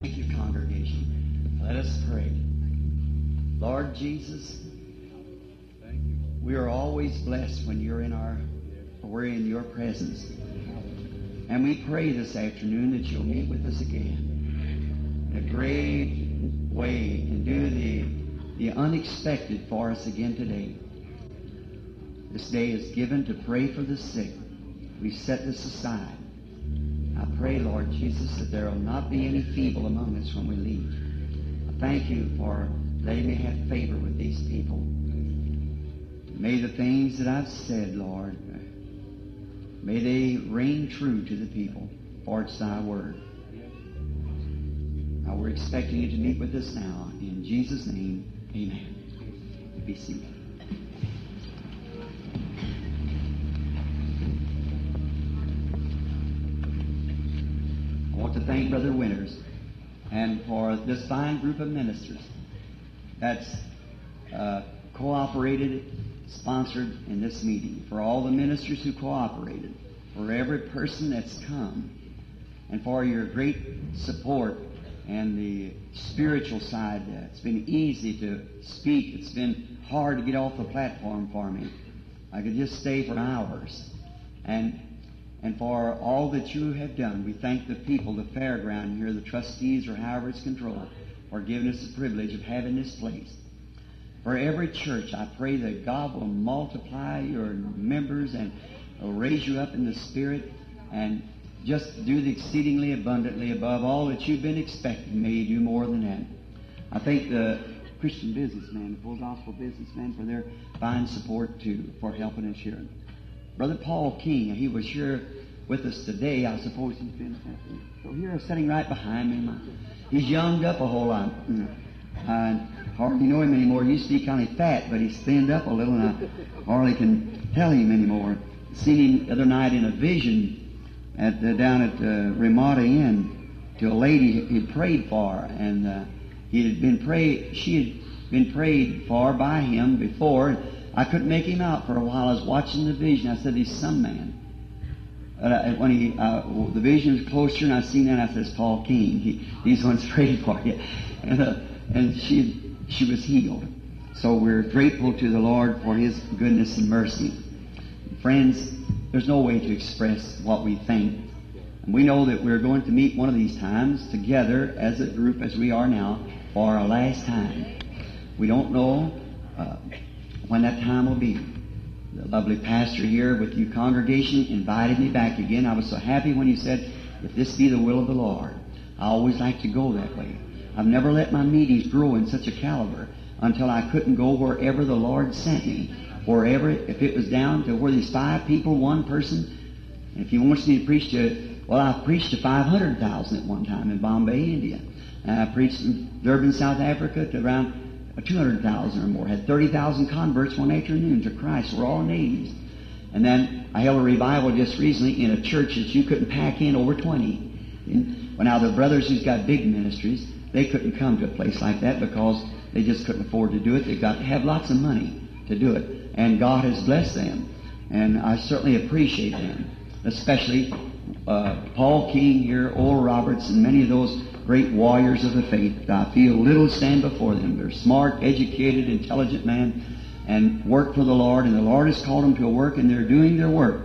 Thank you, congregation. Let us pray. Lord Jesus, we are always blessed when you're in our, we're in your presence. And we pray this afternoon that you'll meet with us again in a great way and do the, the unexpected for us again today. This day is given to pray for the sick. We set this aside. I pray, Lord Jesus, that there will not be any feeble among us when we leave. I thank you for letting me have favor with these people. May the things that I've said, Lord, may they ring true to the people, for it's thy word. Now we're expecting you to meet with us now. In Jesus' name, amen. Be seated. I want to thank Brother Winters and for this fine group of ministers that's uh, cooperated, sponsored in this meeting, for all the ministers who cooperated, for every person that's come, and for your great support and the spiritual side. Uh, it's been easy to speak. It's been hard to get off the platform for me. I could just stay for hours. And and for all that you have done. We thank the people, the fairground here, the trustees, or however it's controlled, for giving us the privilege of having this place. For every church, I pray that God will multiply your members and will raise you up in the Spirit and just do the exceedingly abundantly above all that you've been expecting. May you do more than that. I thank the Christian businessmen, the full gospel businessmen, for their fine support too, for helping us here. Brother Paul King, he was here with us today. I suppose he's been so here, sitting right behind me. He's younged up a whole lot. I hardly know him anymore. He used to be kind of fat, but he's thinned up a little, and I hardly can tell him anymore. Seen him the other night in a vision at the, down at the Ramada Inn to a lady he prayed for, and uh, he had been prayed. She had been prayed for by him before. I couldn't make him out for a while. I was watching the vision. I said, "He's some man." Uh, when he uh, the vision was closer, and I seen that, I said, "It's Paul King. He, he's one's prayed for you," and, uh, and she she was healed. So we're grateful to the Lord for His goodness and mercy. Friends, there's no way to express what we think. And we know that we're going to meet one of these times together as a group as we are now for our last time. We don't know uh, when that time will be. The lovely pastor here with you congregation invited me back again. I was so happy when he said, if this be the will of the Lord. I always like to go that way. I've never let my meetings grow in such a caliber until I couldn't go wherever the Lord sent me. Wherever, if it was down to where there's five people, one person, and if he wants me to preach to, well, I preached to 500,000 at one time in Bombay, India. And I preached in Durban, South Africa to around 200,000 or more. Had 30,000 converts one afternoon to Christ. We're all natives. And then I held a revival just recently in a church that you couldn't pack in over 20. And, well, now the brothers who's got big ministries, they couldn't come to a place like that because they just couldn't afford to do it. They've got to have lots of money to do it. And God has blessed them. And I certainly appreciate them. Especially uh, Paul King here, Oral Roberts, and many of those great warriors of the faith. I feel little stand before them. They're smart, educated, intelligent men and work for the Lord, and the Lord has called them to a work, and they're doing their work.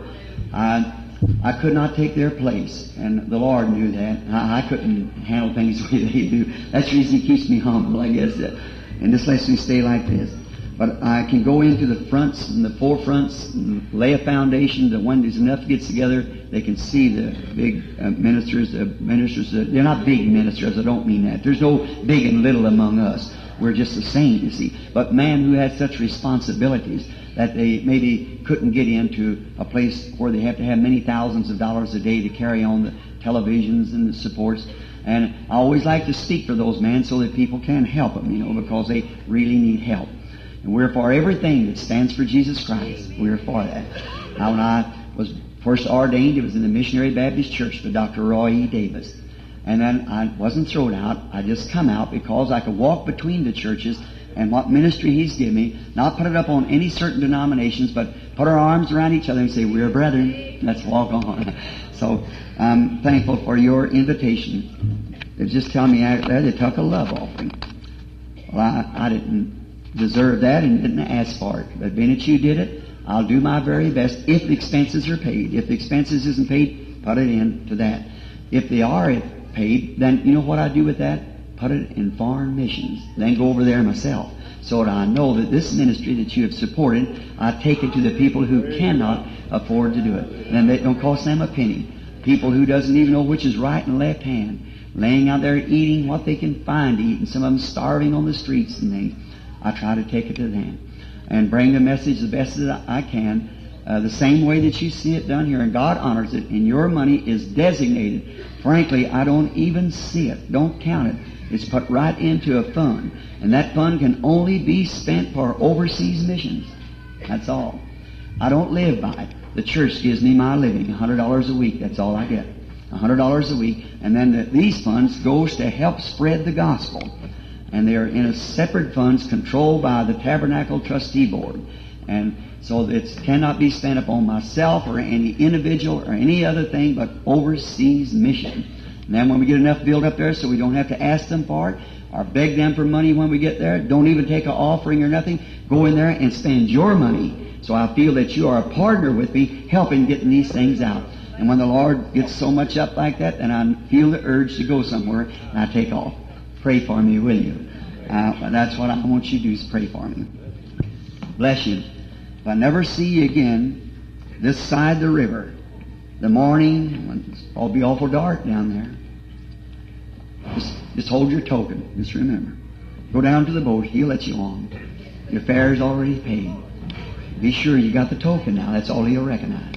I, I could not take their place, and the Lord knew that. I, I couldn't handle things the way they do. That's the reason He keeps me humble, I guess, and just lets me stay like this. But I can go into the fronts and the forefronts and lay a foundation that when there's enough gets together, they can see the big uh, ministers, the ministers, uh, they're not big ministers, I don't mean that. There's no big and little among us. We're just the same, you see. But man who has such responsibilities that they maybe couldn't get into a place where they have to have many thousands of dollars a day to carry on the televisions and the supports. And I always like to speak for those men so that people can help them, you know, because they really need help. And we're for everything that stands for Jesus Christ. We're for that. Now, when I was first ordained, it was in the Missionary Baptist Church by Dr. Roy E. Davis. And then I wasn't thrown out. I just come out because I could walk between the churches and what ministry he's given me, not put it up on any certain denominations, but put our arms around each other and say, we're brethren. Let's walk on. So I'm thankful for your invitation. They just tell me out there they took a love offering. Well, I, I didn't deserve that and didn't ask for it. But being that you did it, I'll do my very best if the expenses are paid. If the expenses isn't paid, put it in to that. If they are paid, then you know what I do with that? Put it in foreign missions. Then go over there myself. So that I know that this ministry that you have supported, I take it to the people who cannot afford to do it. And it don't cost them a penny. People who doesn't even know which is right and left hand, laying out there eating what they can find to eat, and some of them starving on the streets and things. I try to take it to them and bring the message the best that I can, uh, the same way that you see it done here, and God honors it, and your money is designated. Frankly, I don't even see it. Don't count it. It's put right into a fund, and that fund can only be spent for overseas missions. That's all. I don't live by it. The church gives me my living, $100 a week. That's all I get. $100 a week. And then the, these funds goes to help spread the gospel. And they're in a separate funds controlled by the Tabernacle Trustee Board. And so it cannot be spent upon myself or any individual or any other thing but overseas mission. And then when we get enough built up there so we don't have to ask them for it or beg them for money when we get there, don't even take an offering or nothing, go in there and spend your money. So I feel that you are a partner with me helping getting these things out. And when the Lord gets so much up like that, then I feel the urge to go somewhere and I take off. Pray for me, will you? Uh, that's what I want you to do is pray for me. Bless you. If I never see you again this side the river, the morning, when it's all be awful dark down there, just, just hold your token. Just remember. Go down to the boat. He'll let you on. Your fare's already paid. Be sure you got the token now. That's all he'll recognize.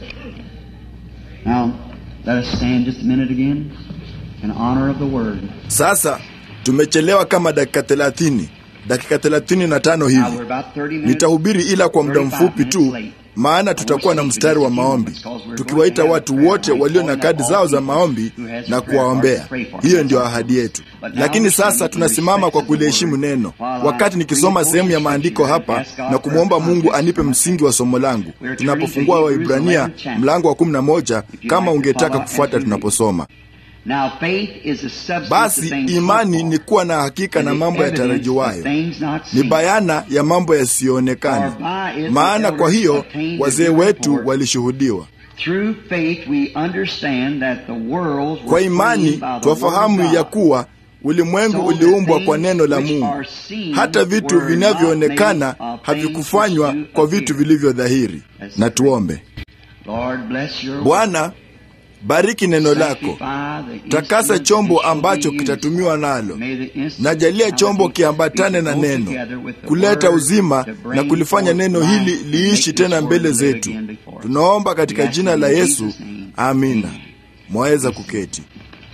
Now, let us stand just a minute again in honor of the word. Sasa tumechelewa kama dakika thelathini, dakika thelathini na tano Now, hivi. we're about 30 minutes. Nitahubiri ila kwa muda mfupi tu, maana tutakuwa na mstari wa maombi, tukiwaita watu wote walio na kadi zao za maombi na kuwaombea. Hiyo ndio ahadi yetu. Lakini sasa tunasimama kwa kuliheshimu neno, wakati nikisoma sehemu ya maandiko hapa na kumwomba Mungu anipe msingi wa somo langu tunapofungua Waibrania mlango wa kumi na moja, kama ungetaka kufuata tunaposoma. Now, faith is the substance of Basi things imani hoped ni for, kuwa na hakika and na the mambo evidence yatarajiwayo, of things not ni seen. bayana ya mambo yasiyoonekana. Maana kwa hiyo wazee wetu walishuhudiwa. Through faith we understand that the worlds were Kwa imani framed by the word twafahamu of ya God. kuwa ulimwengu So uliumbwa the kwa things neno la which Mungu, are seen hata vitu were vinavyoonekana not made of havikufanywa things which kwa do vitu appear. vilivyo dhahiri. That's Na it. tuombe. Lord bless your word. Bwana, bariki neno lako, Sanctify the takasa instruments chombo which shall ambacho be used. kitatumiwa nalo. May the instruments Najalia chombo kiambatane na go neno, together with the kuleta word uzima to bring na kulifanya forth neno life hili and liishi make this tena word mbele live zetu. again before us. Tunaomba katika We ask jina it la in Yesu, Jesus' name. amina. Amen. Mwaweza kuketi.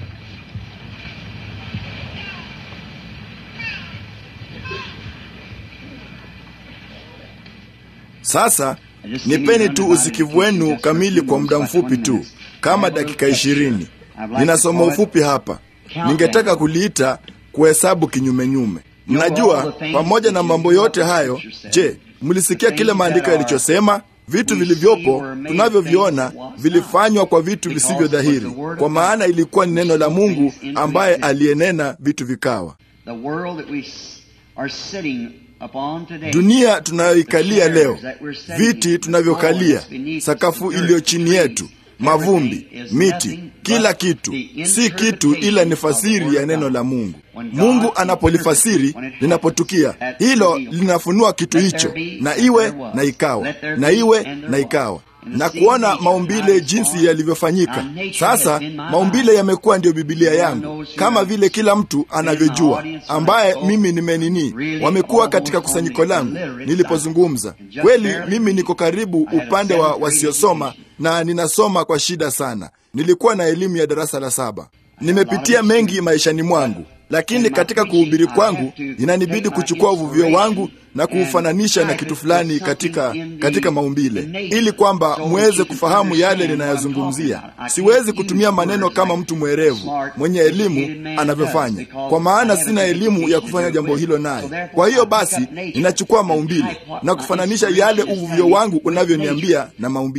Sasa nipeni tu usikivu wenu kamili kwa muda mfupi tu, kama dakika ishirini. Ninasoma ufupi hapa, ningetaka kuliita kuhesabu kinyumenyume. Mnajua, pamoja na mambo yote hayo, je, mlisikia kile maandiko yalichosema? Vitu vilivyopo tunavyoviona vilifanywa kwa vitu visivyo dhahiri, kwa maana ilikuwa ni neno la Mungu ambaye aliyenena vitu vikawa. The world that we s- are sitting upon today, Dunia tunayoikalia leo, viti tunavyokalia, sakafu iliyo chini yetu, mavumbi, miti, kila kitu si kitu ila ni fasiri ya neno la Mungu. Mungu anapolifasiri linapotukia, hilo linafunua kitu hicho, na iwe na ikawa, na iwe na ikawa na kuona maumbile jinsi yalivyofanyika. Sasa maumbile yamekuwa ndiyo Bibilia yangu, kama vile kila mtu anavyojua, ambaye mimi nimenini, wamekuwa katika kusanyiko langu nilipozungumza. Kweli mimi niko karibu upande wa wasiosoma na ninasoma kwa shida sana. Nilikuwa na elimu ya darasa la saba. Nimepitia mengi maishani mwangu, lakini katika kuhubiri kwangu inanibidi kuchukua uvuvio wangu na kuufananisha na kitu fulani katika, katika maumbile ili kwamba muweze kufahamu yale ninayozungumzia. Siwezi kutumia maneno kama mtu mwerevu mwenye elimu anavyofanya, kwa maana sina elimu ya kufanya jambo hilo naye. Kwa hiyo basi ninachukua maumbile na kufananisha yale uvuvio wangu unavyoniambia na maumbile.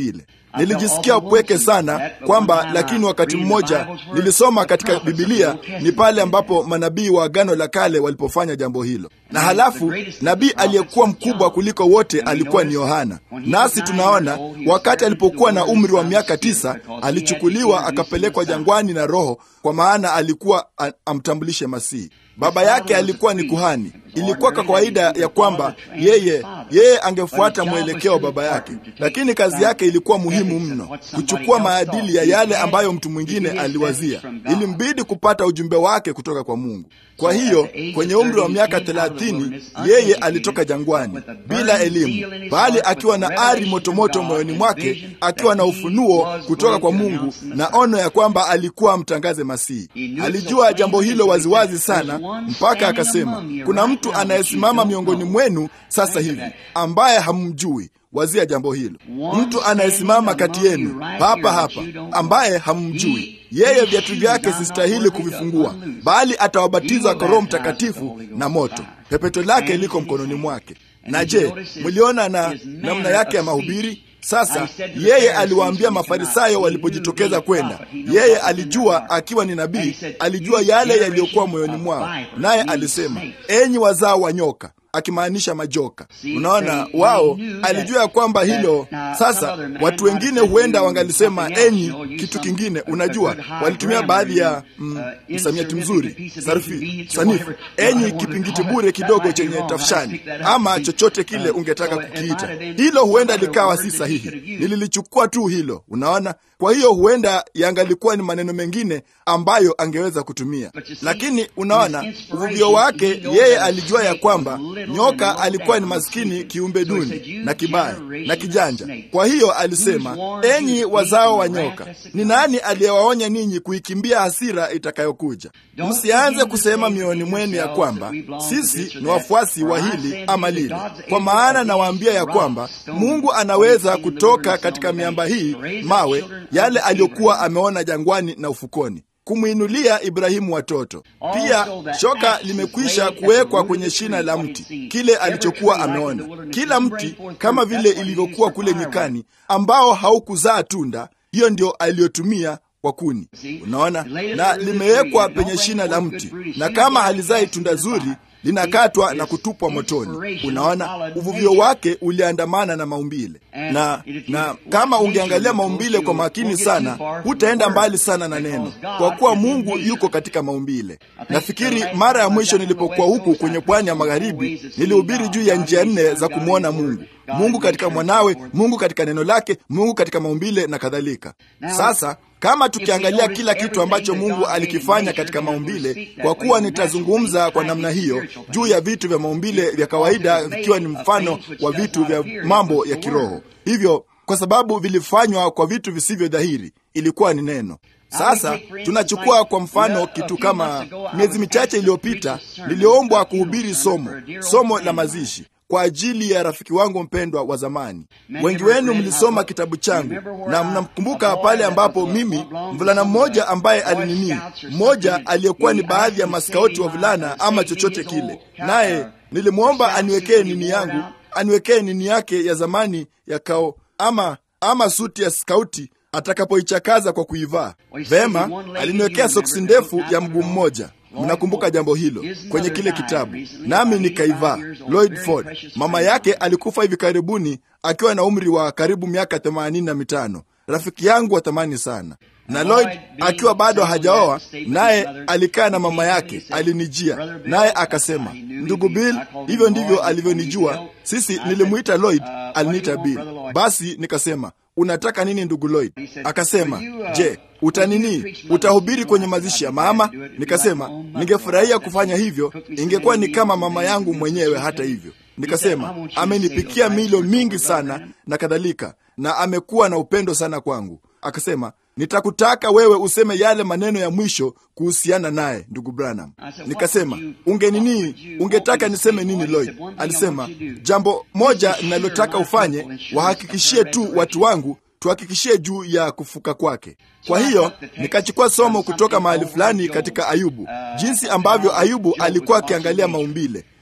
Nilijisikia upweke sana kwamba, lakini wakati mmoja nilisoma katika Bibilia ni pale ambapo manabii wa Agano la Kale walipofanya jambo hilo, na halafu nabii aliyekuwa mkubwa kuliko wote alikuwa ni Yohana. Nasi tunaona wakati alipokuwa na umri wa miaka tisa alichukuliwa akapelekwa jangwani na Roho, kwa maana alikuwa amtambulishe Masihi. Baba yake alikuwa ni kuhani. Ilikuwa kwa kawaida ya kwamba yeye yeye angefuata mwelekeo wa baba yake, lakini kazi yake ilikuwa muhimu mno, kuchukua maadili ya yale ambayo mtu mwingine aliwazia. Ilimbidi kupata ujumbe wake kutoka kwa Mungu. Kwa hiyo kwenye umri wa miaka thelathini yeye alitoka jangwani bila elimu, bali akiwa na ari motomoto moyoni mwake, akiwa na ufunuo kutoka kwa Mungu na ono ya kwamba alikuwa amtangaze Masihi. Alijua jambo hilo waziwazi sana, mpaka akasema, kuna mtu anayesimama miongoni mwenu sasa hivi ambaye hamumjui. Wazia jambo hilo, mtu anayesimama kati yenu hapa hapa ambaye hamumjui yeye, viatu vyake sistahili kuvifungua, bali atawabatiza kwa Roho Mtakatifu na moto, pepeto lake liko mkononi mwake. Na je, mliona na namna yake ya mahubiri? Sasa yeye aliwaambia Mafarisayo walipojitokeza kwenda, yeye alijua akiwa ni nabii, alijua yale yaliyokuwa moyoni mwao, naye alisema, enyi wazao wa nyoka akimaanisha majoka. Unaona, wao alijua ya kwamba hilo. Sasa watu wengine huenda wangalisema enyi kitu kingine. Unajua, walitumia baadhi ya msamiati mm, mzuri sarufi sanifu, enyi kipingiti bure kidogo chenye tafshani, ama chochote kile ungetaka kukiita. Hilo huenda likawa si sahihi, nililichukua tu hilo. Unaona, kwa hiyo huenda yangalikuwa ni maneno mengine ambayo angeweza kutumia, lakini unaona, uvuvio wake yeye alijua ya kwamba nyoka alikuwa ni maskini, kiumbe duni na kibaya na kijanja. Kwa hiyo alisema, enyi wazao wa nyoka, ni nani aliyewaonya ninyi kuikimbia hasira itakayokuja? Msianze kusema mioyoni mwenu ya kwamba sisi ni wafuasi wa hili ama lile, kwa maana nawaambia ya kwamba Mungu anaweza kutoka katika miamba hii mawe yale aliyokuwa ameona jangwani na ufukoni kumwinulia Ibrahimu watoto. Pia shoka limekwisha kuwekwa kwenye shina la mti, kile alichokuwa ameona. Kila mti kama vile ilivyokuwa kule nyikani, ambao haukuzaa tunda, hiyo ndio aliyotumia kwa kuni. Unaona, na limewekwa penye shina la mti, na kama halizai tunda zuri linakatwa na kutupwa motoni. Unaona, uvuvio wake uliandamana na maumbile na, na kama ungeangalia maumbile kwa makini sana, hutaenda mbali sana na neno, kwa kuwa Mungu yuko katika maumbile. Nafikiri mara ya mwisho nilipokuwa huku kwenye pwani ya magharibi, nilihubiri juu ya njia nne za kumwona Mungu: Mungu katika mwanawe, Mungu katika neno lake, Mungu katika maumbile na kadhalika. Sasa kama tukiangalia kila kitu ambacho Mungu alikifanya katika maumbile, kwa kuwa nitazungumza kwa namna hiyo juu ya vitu vya maumbile vya kawaida, vikiwa ni mfano wa vitu vya mambo ya kiroho. Hivyo kwa sababu vilifanywa kwa vitu visivyo dhahiri, ilikuwa ni neno. Sasa tunachukua kwa mfano kitu kama miezi michache iliyopita, niliombwa kuhubiri somo somo la mazishi kwa ajili ya rafiki wangu mpendwa wa zamani. Wengi wenu mlisoma kitabu changu na mnamkumbuka pale ambapo mimi, mvulana mmoja ambaye alinini, mmoja aliyekuwa ni baadhi ya maskauti wa vulana ama chochote kile, naye nilimwomba aniwekee nini yangu, aniwekee nini yake ya zamani ya kao ama, ama suti ya skauti atakapoichakaza kwa kuivaa vema. Aliniwekea soksi ndefu ya mguu mmoja Mnakumbuka jambo hilo kwenye kile kitabu, nami nikaivaa. Lloyd Ford, mama yake alikufa hivi karibuni akiwa na umri wa karibu miaka themanini na mitano, rafiki yangu wa thamani sana. Na Lloyd akiwa bado hajaoa, naye alikaa na mama yake, alinijia naye akasema, ndugu Bill, hivyo ndivyo alivyonijua. Sisi nilimwita Lloyd, aliniita Bill. Basi nikasema unataka nini ndugu Lloyd? Akasema, je, utanini utahubiri kwenye mazishi ya mama? Nikasema ningefurahia kufanya hivyo, ingekuwa ni kama mama yangu mwenyewe. Hata hivyo, nikasema amenipikia milo mingi sana na kadhalika, na amekuwa na upendo sana kwangu. Akasema nitakutaka wewe useme yale maneno ya mwisho kuhusiana naye ndugu Branham. Nikasema ungenini, ungetaka niseme nini Lloyd? Alisema jambo moja ninalotaka ufanye, wahakikishie tu watu wangu tuhakikishie juu ya kufuka kwake. Kwa hiyo nikachukua somo kutoka mahali fulani katika Ayubu, jinsi ambavyo Ayubu alikuwa akiangalia maumbile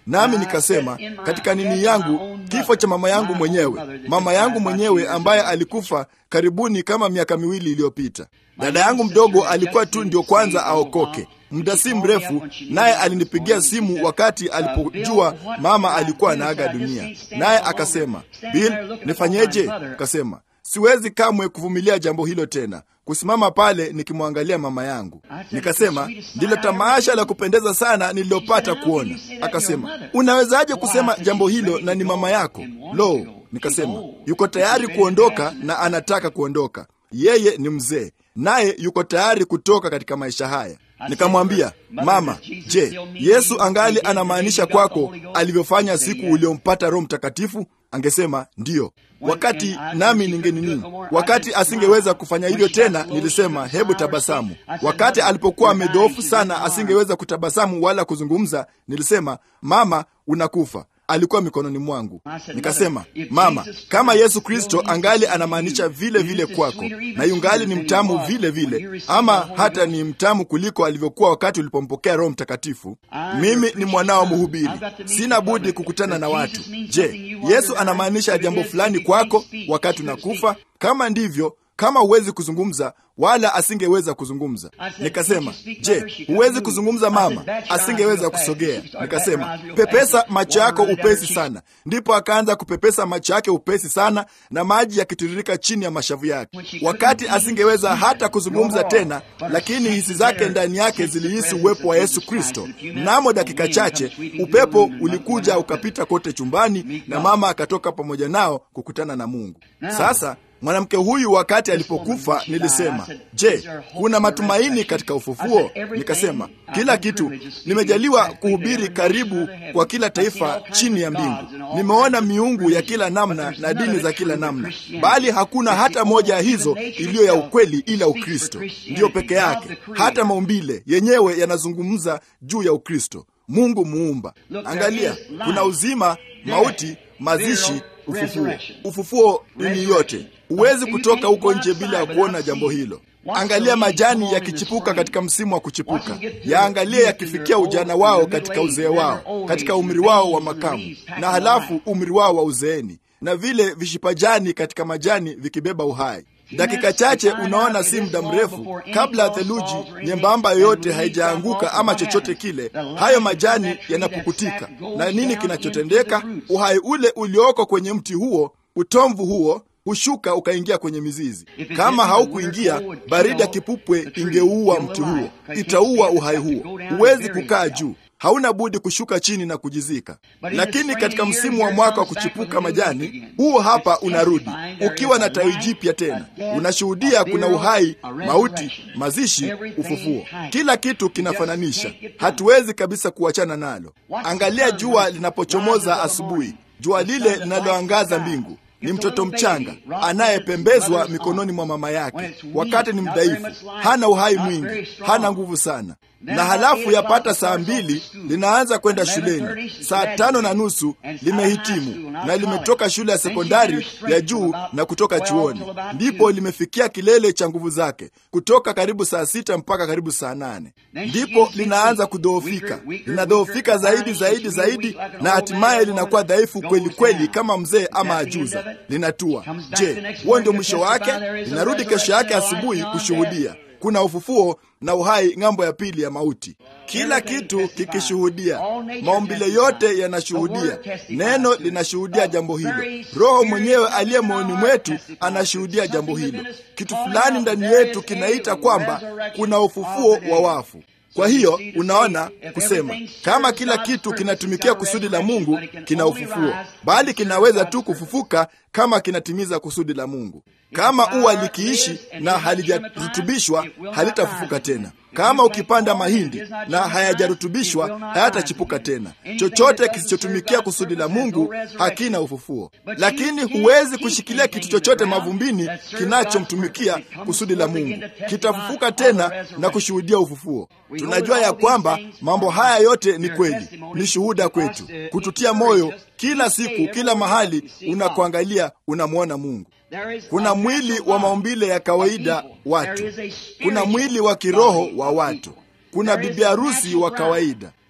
nami nikasema katika nini yangu, kifo cha mama yangu mwenyewe, mama yangu mwenyewe ambaye alikufa karibuni kama miaka miwili iliyopita. Dada yangu mdogo alikuwa tu ndio kwanza aokoke muda si mrefu, naye alinipigia simu wakati alipojua mama alikuwa anaaga dunia, naye akasema, Bill, nifanyeje? Akasema, siwezi kamwe kuvumilia jambo hilo tena, kusimama pale nikimwangalia mama yangu. Nikasema, ndilo tamasha la kupendeza sana nililopata kuona. Akasema, unawezaje kusema jambo hilo na ni mama yako? Lo, nikasema, yuko tayari kuondoka na anataka kuondoka. Yeye ni mzee, naye yuko tayari kutoka katika maisha haya. Nikamwambia, mama, je, Yesu angali anamaanisha kwako alivyofanya siku uliompata Roho Mtakatifu? Angesema ndiyo. Wakati nami ningenini, wakati asingeweza kufanya hivyo tena, nilisema hebu tabasamu. Wakati alipokuwa amedhoofu sana, asingeweza kutabasamu wala kuzungumza, nilisema mama, unakufa alikuwa mikononi mwangu. Nikasema, mama, kama Yesu Kristo angali anamaanisha vile vile kwako na yungali ni mtamu vile vile, ama hata ni mtamu kuliko alivyokuwa wakati ulipompokea Roho Mtakatifu, mimi ni mwanao mhubiri, sina budi kukutana na watu. Je, Yesu anamaanisha jambo fulani kwako wakati unakufa? Kama ndivyo kama huwezi kuzungumza wala asingeweza kuzungumza. Nikasema, je, huwezi kuzungumza mama? Asingeweza kusogea. Nikasema, pepesa macho yako upesi sana. Ndipo akaanza kupepesa macho yake upesi sana, na maji yakitiririka chini ya mashavu yake. Wakati asingeweza hata kuzungumza tena, lakini hisi zake ndani yake zilihisi uwepo wa Yesu Kristo. Mnamo dakika chache, upepo ulikuja ukapita kote chumbani, na mama akatoka pamoja nao kukutana na Mungu. Sasa mwanamke huyu wakati alipokufa, nilisema, je, kuna matumaini katika ufufuo? Nikasema, kila kitu. Nimejaliwa kuhubiri karibu kwa kila taifa chini ya mbingu. Nimeona miungu ya kila namna na dini za kila namna, bali hakuna hata moja ya hizo iliyo ya ukweli ila Ukristo ndiyo peke yake. Hata maumbile yenyewe yanazungumza juu ya Ukristo, Mungu muumba. Angalia, kuna uzima, mauti, mazishi Ufufuo. Ufufuo ni yote. Huwezi kutoka huko nje bila ya kuona jambo hilo. Angalia majani yakichipuka katika msimu wa kuchipuka, yaangalie yakifikia ujana wao katika uzee wao, katika umri wao wa makamu, na halafu umri wao wa uzeeni, na vile vishipajani katika majani vikibeba uhai. Dakika chache, unaona, si muda mrefu kabla ya theluji nyembamba yoyote haijaanguka ama chochote kile, hayo majani yanapukutika, na nini kinachotendeka? Uhai ule ulioko kwenye mti huo, utomvu huo hushuka ukaingia kwenye mizizi. Kama haukuingia, baridi ya kipupwe ingeuua mti huo, itaua uhai huo. Huwezi kukaa juu hauna budi kushuka chini na kujizika. Lakini katika msimu wa mwaka wa kuchipuka majani, huo hapa unarudi ukiwa na tawi jipya tena. Unashuhudia kuna uhai, mauti, mazishi, ufufuo. Kila kitu kinafananisha, hatuwezi kabisa kuachana nalo. Angalia jua linapochomoza asubuhi, jua lile linaloangaza mbingu ni mtoto mchanga anayepembezwa mikononi mwa mama yake, wakati ni mdhaifu, hana uhai mwingi, hana nguvu sana. Na halafu yapata saa mbili linaanza kwenda shuleni, saa tano na nusu limehitimu na limetoka shule ya sekondari ya juu na kutoka chuoni, ndipo limefikia kilele cha nguvu zake, kutoka karibu saa sita mpaka karibu saa nane ndipo linaanza kudhoofika, linadhoofika zaidi zaidi zaidi, na hatimaye linakuwa dhaifu kweli kweli, kama mzee ama ajuza linatua. Je, huo ndio mwisho wake? Linarudi kesho yake asubuhi kushuhudia kuna ufufuo na uhai ng'ambo ya pili ya mauti, kila kitu kikishuhudia. Maumbile yote yanashuhudia, neno linashuhudia jambo hilo, Roho mwenyewe aliye moyoni mwetu anashuhudia jambo hilo. Kitu fulani ndani yetu kinaita kwamba kuna ufufuo wa wafu. Kwa hiyo unaona, kusema kama kila kitu kinatumikia kusudi la Mungu kina ufufuo, bali kinaweza tu kufufuka kama kinatimiza kusudi la Mungu. Kama ua likiishi na halijarutubishwa halitafufuka tena. Kama ukipanda mahindi na hayajarutubishwa hayatachipuka tena. Chochote kisichotumikia kusudi la Mungu hakina ufufuo. Lakini huwezi kushikilia kitu chochote mavumbini kinachomtumikia kusudi la Mungu, kitafufuka tena na kushuhudia ufufuo. Tunajua ya kwamba mambo haya yote ni kweli, ni shuhuda kwetu, kututia moyo kila siku, kila mahali unakoangalia unamwona Mungu. Kuna mwili wa maumbile ya kawaida watu, kuna mwili wa kiroho wa watu, kuna bibi harusi wa kawaida.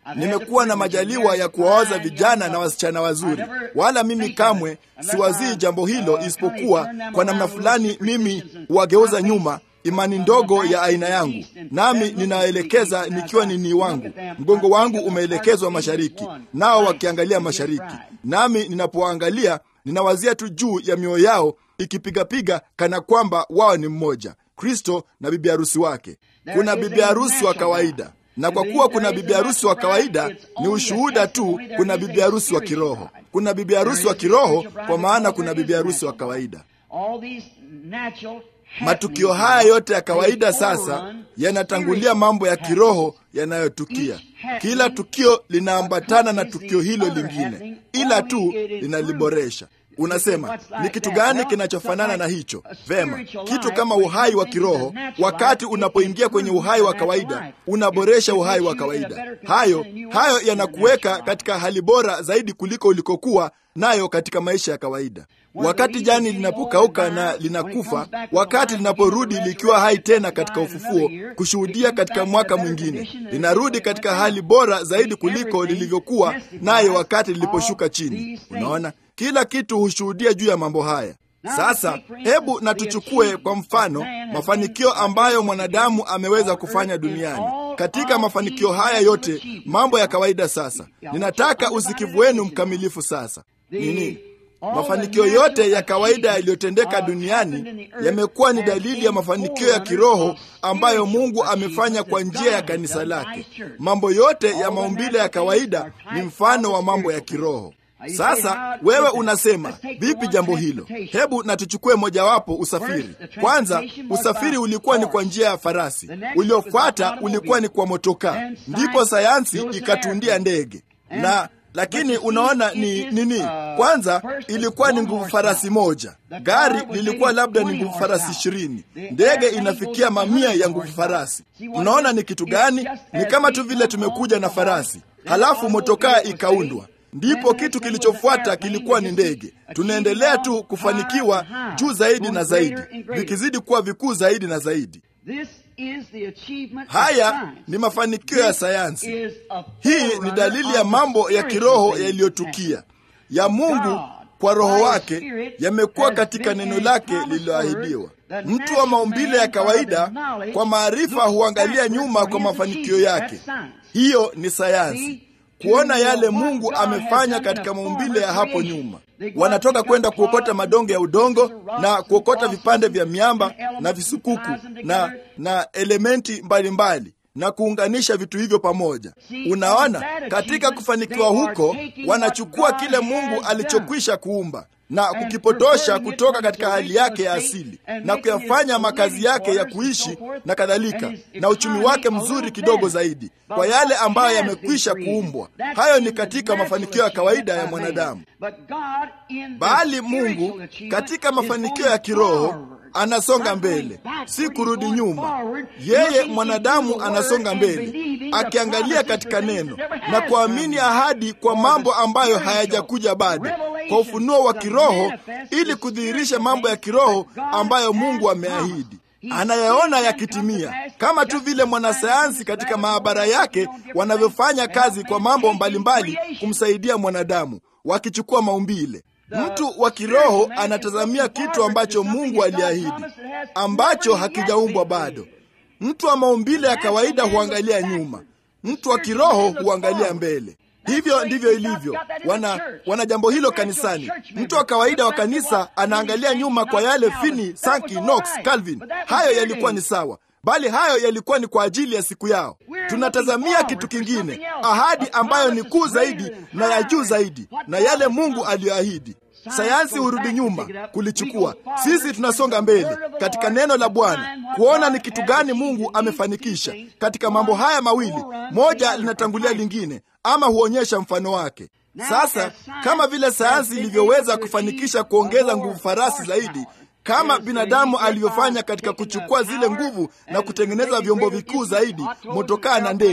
nimekuwa na majaliwa ya kuwaoza vijana na wasichana wazuri, wala mimi kamwe siwazii jambo hilo, isipokuwa kwa namna fulani mimi huwageuza nyuma imani ndogo ya aina yangu, nami ninaelekeza nikiwa nini wangu, mgongo wangu umeelekezwa mashariki, nao wakiangalia mashariki, nami ninapoangalia ninawazia tu juu ya mioyo yao ikipigapiga kana kwamba wao ni mmoja, Kristo na bibi harusi wake. Kuna bibi harusi wa kawaida, na kwa kuwa kuna bibi harusi wa kawaida, ni ushuhuda tu. Kuna bibi harusi wa kiroho, kuna bibi harusi wa kiroho, kwa maana kuna bibi harusi wa kawaida. Matukio haya yote ya kawaida sasa yanatangulia mambo ya kiroho yanayotukia. Kila tukio linaambatana na tukio hilo lingine, ila tu linaliboresha. Unasema ni kitu gani kinachofanana na hicho? Vema, kitu kama uhai wa kiroho. Wakati unapoingia kwenye uhai wa kawaida, unaboresha uhai wa kawaida. Hayo hayo yanakuweka katika hali bora zaidi kuliko ulikokuwa nayo katika maisha ya kawaida. Wakati jani linapokauka na linakufa, wakati linaporudi likiwa hai tena katika ufufuo, kushuhudia katika mwaka mwingine, linarudi katika hali bora zaidi kuliko lilivyokuwa nayo wakati liliposhuka chini. Unaona, kila kitu hushuhudia juu ya mambo haya. Sasa hebu na tuchukue kwa mfano mafanikio ambayo mwanadamu ameweza kufanya duniani. Katika mafanikio haya yote, mambo ya kawaida. Sasa ninataka usikivu wenu mkamilifu. Sasa nini? Mafanikio yote ya kawaida yaliyotendeka duniani yamekuwa ni dalili ya mafanikio ya kiroho ambayo Mungu amefanya kwa njia ya kanisa lake. Mambo yote ya maumbile ya kawaida ni mfano wa mambo ya kiroho. Sasa wewe unasema vipi jambo hilo? Hebu na tuchukue mojawapo, usafiri. Kwanza, usafiri ulikuwa ni kwa njia ya farasi, uliofuata ulikuwa ni kwa motokaa, ndipo sayansi ikatundia ndege na lakini unaona ni nini? Kwanza ilikuwa ni nguvu farasi moja, gari lilikuwa labda ni nguvu farasi ishirini, ndege inafikia mamia ya nguvu farasi. Unaona ni kitu gani? Ni kama tu vile tumekuja na farasi, halafu motokaa ikaundwa ndipo kitu kilichofuata kilikuwa ni ndege. Tunaendelea tu kufanikiwa juu zaidi na zaidi, vikizidi kuwa vikuu zaidi na zaidi. Haya ni mafanikio ya sayansi. Hii ni dalili ya mambo ya kiroho yaliyotukia ya Mungu kwa Roho wake, yamekuwa katika neno lake lililoahidiwa. Mtu wa maumbile ya kawaida kwa maarifa huangalia nyuma kwa mafanikio yake. Hiyo ni sayansi kuona yale Mungu amefanya katika maumbile ya hapo nyuma. Wanatoka kwenda kuokota madonge ya udongo na kuokota vipande vya miamba na visukuku na, na elementi mbalimbali mbali, na kuunganisha vitu hivyo pamoja. Unaona, katika kufanikiwa huko wanachukua kile Mungu alichokwisha kuumba na kukipotosha kutoka katika hali yake ya asili na kuyafanya makazi yake ya kuishi na kadhalika, na uchumi wake mzuri kidogo zaidi kwa yale ambayo yamekwisha kuumbwa. Hayo ni katika mafanikio ya kawaida ya mwanadamu, bali Mungu katika mafanikio ya kiroho anasonga mbele, si kurudi nyuma. Yeye mwanadamu anasonga mbele akiangalia katika neno na kuamini ahadi kwa mambo ambayo hayajakuja bado, kwa ufunuo wa kiroho, ili kudhihirisha mambo ya kiroho ambayo Mungu ameahidi anayaona yakitimia, kama tu vile mwanasayansi katika maabara yake wanavyofanya kazi kwa mambo mbalimbali kumsaidia mwanadamu, wakichukua maumbile Mtu wa kiroho anatazamia kitu ambacho Mungu aliahidi ambacho hakijaumbwa bado. Mtu wa maumbile ya kawaida huangalia nyuma, mtu wa kiroho huangalia mbele. Hivyo ndivyo ilivyo. Wana, wana jambo hilo kanisani. Mtu wa kawaida wa kanisa anaangalia nyuma kwa yale Finney, Sankey, Knox, Calvin. Hayo yalikuwa ni sawa, bali hayo yalikuwa ni kwa ajili ya siku yao. Tunatazamia kitu kingine, ahadi ambayo ni kuu zaidi na ya juu zaidi, na yale Mungu aliyoahidi. Sayansi hurudi nyuma kulichukua. Sisi tunasonga mbele katika neno la Bwana kuona ni kitu gani Mungu amefanikisha katika mambo haya mawili. Moja linatangulia lingine, ama huonyesha mfano wake. Sasa kama vile sayansi ilivyoweza kufanikisha kuongeza nguvu farasi zaidi kama binadamu alivyofanya katika kuchukua zile nguvu na kutengeneza vyombo vikuu zaidi, motokaa na ndege.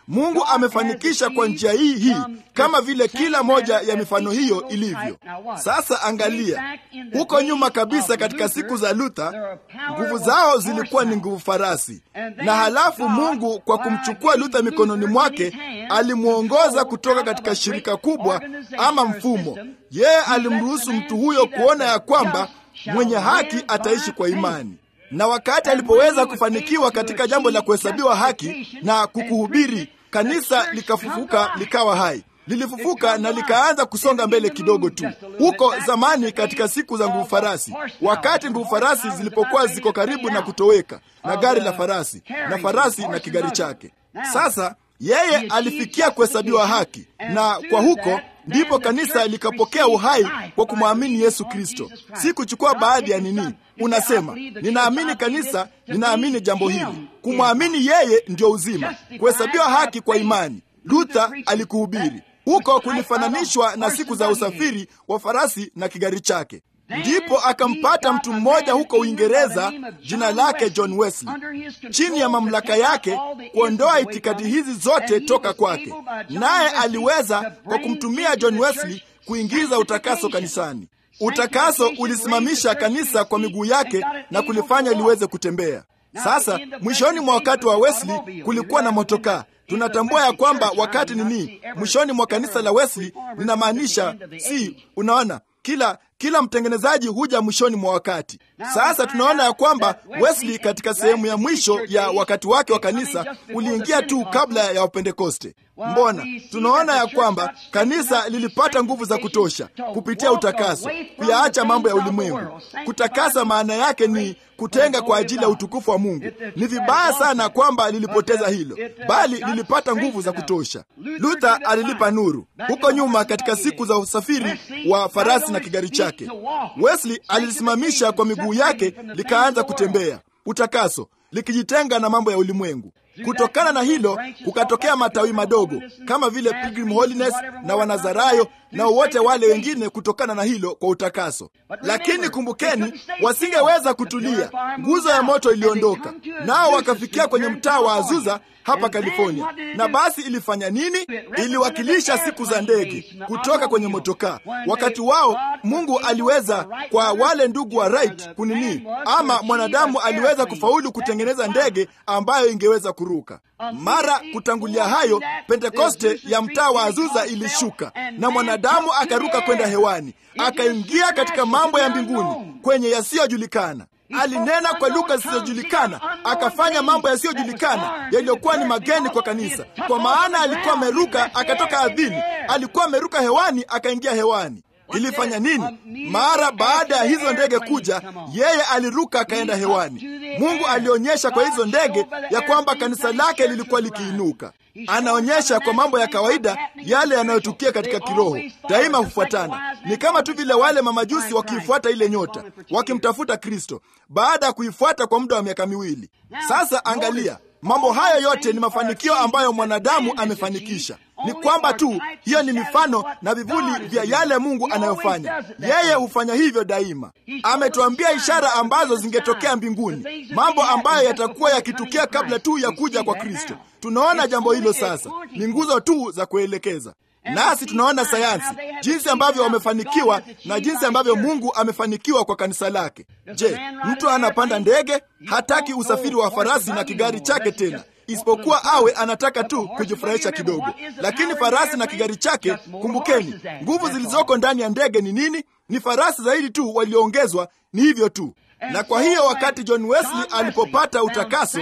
Mungu amefanikisha kwa njia hii hii, kama vile kila moja ya mifano hiyo ilivyo. Sasa angalia huko nyuma kabisa, katika siku za Luther, nguvu zao zilikuwa ni nguvu farasi, na halafu Mungu kwa kumchukua Luther mikononi mwake alimwongoza kutoka katika shirika kubwa ama mfumo. Yeye alimruhusu mtu huyo kuona ya kwamba mwenye haki ataishi kwa imani na wakati alipoweza kufanikiwa katika jambo la kuhesabiwa haki na kukuhubiri, kanisa likafufuka likawa hai, lilifufuka na likaanza kusonga mbele kidogo tu. Huko zamani, katika siku za nguvu farasi, wakati nguvu farasi zilipokuwa ziko karibu na kutoweka, na gari la farasi na farasi na kigari chake. Sasa yeye alifikia kuhesabiwa haki, na kwa huko ndipo kanisa likapokea uhai kwa kumwamini Yesu Kristo, si kuchukua baadhi ya nini. Unasema, ninaamini kanisa, ninaamini jambo hili. Kumwamini yeye ndio uzima, kuhesabiwa haki kwa imani. Luther alikuhubiri huko, kulifananishwa na siku za usafiri wa farasi na kigari chake. Ndipo akampata mtu mmoja huko Uingereza, jina lake John Wesley, chini ya mamlaka yake kuondoa itikadi hizi zote toka kwake, naye aliweza kwa kumtumia John Wesley kuingiza utakaso kanisani. Utakaso ulisimamisha kanisa kwa miguu yake na kulifanya liweze kutembea. Sasa mwishoni mwa wakati wa Wesley kulikuwa na motokaa. Tunatambua ya kwamba wakati nini, mwishoni mwa kanisa la Wesley linamaanisha si, unaona kila kila mtengenezaji huja mwishoni mwa wakati. Sasa tunaona ya kwamba Wesley katika sehemu ya mwisho ya wakati wake wa kanisa uliingia tu kabla ya Wapentekoste. Mbona tunaona ya kwamba kanisa lilipata nguvu za kutosha kupitia utakaso, kuyaacha mambo ya ulimwengu. Kutakasa maana yake ni kutenga kwa ajili ya utukufu wa Mungu. Ni vibaya sana kwamba lilipoteza hilo, bali lilipata nguvu za kutosha. Luther alilipa nuru huko nyuma katika siku za usafiri wa farasi na kigari chake. Wesley alilisimamisha kwa miguu yake likaanza kutembea, utakaso likijitenga na mambo ya ulimwengu. Kutokana na hilo kukatokea matawi madogo kama vile Pilgrim Holiness na Wanazarayo na wote wale wengine, kutokana na hilo kwa utakaso. Lakini kumbukeni, wasingeweza kutulia. Nguzo ya moto iliondoka, nao wakafikia kwenye mtaa wa Azusa hapa California. Na basi ilifanya nini? Iliwakilisha siku za ndege kutoka kwenye motokaa. Wakati wao Mungu aliweza kwa wale ndugu wa Wright kunini, ama mwanadamu aliweza kufaulu kutengeneza ndege ambayo ingeweza kuruka. Mara kutangulia hayo, Pentekoste ya mtaa wa Azusa ilishuka na mwanadamu akaruka kwenda hewani, akaingia katika mambo ya mbinguni kwenye yasiyojulikana. Alinena kwa lugha zisizojulikana, akafanya mambo yasiyojulikana yaliyokuwa ni mageni kwa kanisa, kwa maana alikuwa ameruka akatoka ardhini, alikuwa ameruka hewani akaingia hewani. Ilifanya nini? Mara baada ya hizo ndege kuja, yeye aliruka akaenda hewani. Mungu alionyesha kwa hizo ndege ya kwamba kanisa lake lilikuwa likiinuka. Anaonyesha kwa mambo ya kawaida yale yanayotukia katika kiroho, daima hufuatana. Ni kama tu vile wale mamajusi wakiifuata ile nyota, wakimtafuta Kristo baada ya kuifuata kwa muda wa miaka miwili. Sasa angalia, mambo haya yote ni mafanikio ambayo mwanadamu amefanikisha. Ni kwamba tu hiyo ni mifano na vivuli vya yale Mungu anayofanya. Yeye hufanya hivyo daima. Ametuambia ishara ambazo zingetokea mbinguni, mambo ambayo yatakuwa yakitukia kabla tu ya kuja kwa Kristo. Tunaona jambo hilo sasa, ni nguzo tu za kuelekeza nasi tunaona sayansi jinsi ambavyo wamefanikiwa na jinsi ambavyo Mungu amefanikiwa kwa kanisa lake. Je, mtu anapanda ndege? Hataki usafiri wa farasi na kigari chake tena, isipokuwa awe anataka tu kujifurahisha kidogo. Lakini farasi na kigari chake, kumbukeni, nguvu zilizoko ndani ya ndege ni nini? Ni farasi zaidi tu walioongezwa, ni hivyo tu. Na kwa hiyo wakati John Wesley alipopata utakaso,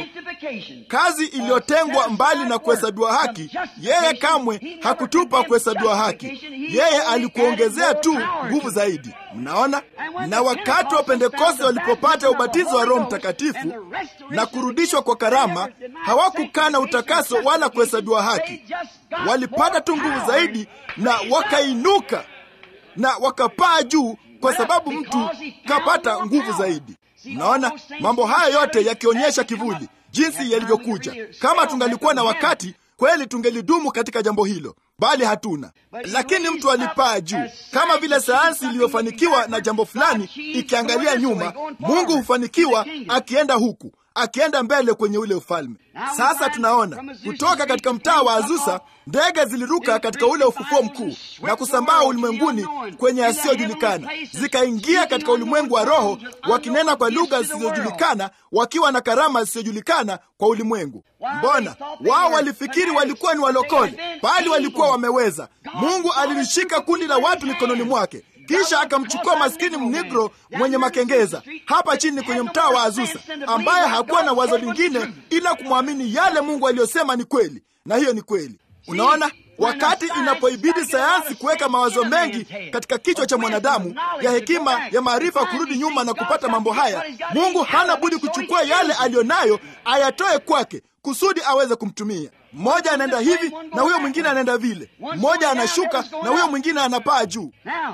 kazi iliyotengwa mbali na kuhesabiwa haki, yeye kamwe hakutupa kuhesabiwa haki, yeye alikuongezea tu nguvu zaidi. Mnaona? Na wakati wa Pentekoste walipopata ubatizo wa Roho Mtakatifu na kurudishwa kwa karama, hawakukana utakaso wala kuhesabiwa haki, walipata tu nguvu zaidi na wakainuka na wakapaa juu kwa sababu mtu kapata nguvu zaidi. Mnaona mambo haya yote yakionyesha kivuli jinsi yalivyokuja. Kama tungalikuwa na wakati kweli, tungelidumu katika jambo hilo, bali hatuna. Lakini mtu alipaa juu, kama vile sayansi iliyofanikiwa na jambo fulani ikiangalia nyuma. Mungu hufanikiwa akienda huku, akienda mbele kwenye ule ufalme. Sasa tunaona kutoka katika mtaa wa Azusa ndege ziliruka katika ule ufufuo mkuu na kusambaa ulimwenguni kwenye yasiyojulikana, zikaingia katika ulimwengu wa roho, wakinena kwa lugha zisizojulikana, wakiwa na karama zisizojulikana kwa ulimwengu. Mbona wao walifikiri walikuwa ni walokole, bali walikuwa wameweza. Mungu alilishika kundi la watu mikononi mwake kisha akamchukua maskini mnigro mwenye makengeza hapa chini kwenye mtaa wa Azusa, ambaye hakuwa na wazo lingine ila kumwamini yale Mungu aliyosema ni kweli, na hiyo ni kweli. Unaona, wakati inapoibidi sayansi kuweka mawazo mengi katika kichwa cha mwanadamu ya hekima ya maarifa kurudi nyuma na kupata mambo haya, Mungu hana budi kuchukua yale aliyonayo ayatoe kwake kusudi aweze kumtumia. Mmoja anaenda hivi na huyo mwingine anaenda vile, mmoja anashuka na huyo mwingine anapaa juu.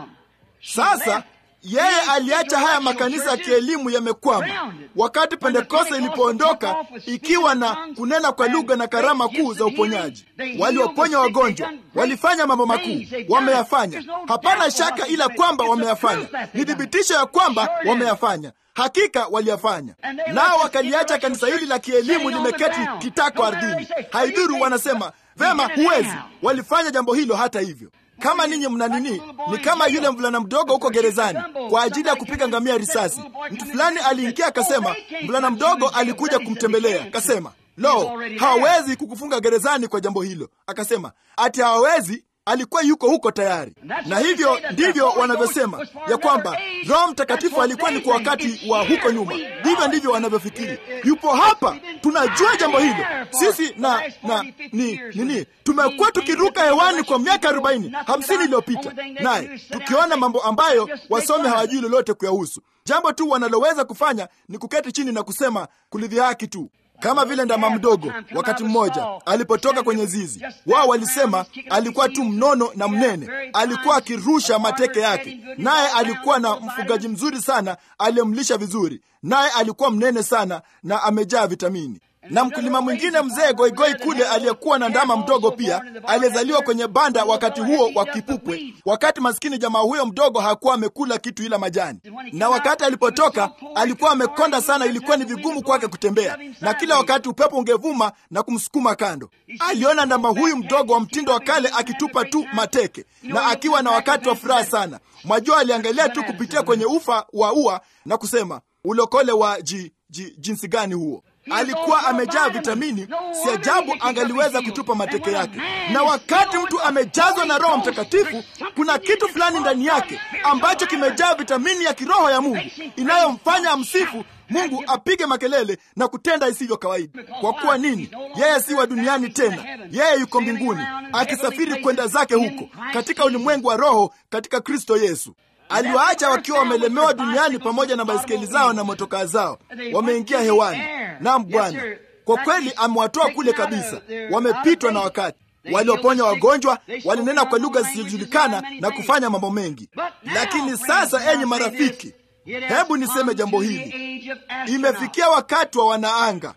Sasa yeye aliacha haya makanisa ya kielimu yamekwama. Wakati Pentekoste ilipoondoka ikiwa na kunena kwa lugha na karama kuu za uponyaji, walioponya wagonjwa, walifanya mambo makuu, wameyafanya. Hapana shaka ila kwamba wameyafanya, ni thibitisho ya kwamba wameyafanya. Hakika waliyafanya, nao wakaliacha kanisa hili la kielimu limeketi kitako ardhini. Haidhuru wanasema vema, huwezi. Walifanya jambo hilo hata hivyo kama ninyi mna nini, ni kama yule mvulana mdogo huko gerezani kwa ajili ya kupiga ngamia risasi. Mtu fulani aliingia akasema, mvulana mdogo alikuja kumtembelea, akasema, lo, hawawezi kukufunga gerezani kwa jambo hilo. Akasema ati hawawezi, alikuwa yuko huko tayari. Na hivyo ndivyo wanavyosema ya kwamba Roho Mtakatifu alikuwa ni kwa wakati wa huko nyuma. Ndivyo ndivyo wanavyofikiri, yupo hapa. Tunajua jambo hilo sisi, na na ni nini, tumekuwa tukiruka hewani kwa miaka arobaini hamsini iliyopita, naye tukiona mambo ambayo wasomi hawajui lolote kuyahusu. Jambo tu wanaloweza kufanya ni kuketi chini na kusema kulidhihaki tu kama vile ndama mdogo wakati mmoja alipotoka kwenye zizi, wao walisema alikuwa tu mnono na mnene, alikuwa akirusha mateke yake, naye alikuwa na mfugaji mzuri sana aliyemlisha vizuri, naye alikuwa mnene sana na amejaa vitamini na mkulima mwingine mzee goigoi kule aliyekuwa na ndama mdogo pia aliyezaliwa kwenye banda wakati huo wa kipupwe, wakati maskini jamaa huyo mdogo hakuwa amekula kitu ila majani. Na wakati alipotoka alikuwa amekonda sana, ilikuwa ni vigumu kwake kutembea, na kila wakati upepo ungevuma na kumsukuma kando. Aliona ndama huyu mdogo wa mtindo wa kale akitupa tu mateke na akiwa na wakati wa furaha sana. Mwajua, aliangalia tu kupitia kwenye ufa wa ua na kusema ulokole wa ji, ji, jinsi gani huo alikuwa amejaa vitamini. Si ajabu angaliweza kutupa mateke yake. Na wakati mtu amejazwa na Roho Mtakatifu, kuna kitu fulani ndani yake ambacho kimejaa vitamini ya kiroho ya Mungu inayomfanya amsifu Mungu, apige makelele na kutenda isivyo kawaida. Kwa kuwa nini? Yeye si wa duniani tena, yeye yuko mbinguni akisafiri kwenda zake huko katika ulimwengu wa roho katika Kristo Yesu. Aliwaacha wakiwa wamelemewa duniani pamoja na baiskeli zao na motokaa zao, wameingia hewani. Naam Bwana, kwa kweli amewatoa kule kabisa, wamepitwa na wakati. Walioponya wagonjwa, walinena kwa lugha zisizojulikana na kufanya mambo mengi. Lakini sasa, enyi marafiki, hebu niseme jambo hili, imefikia wakati wa wanaanga.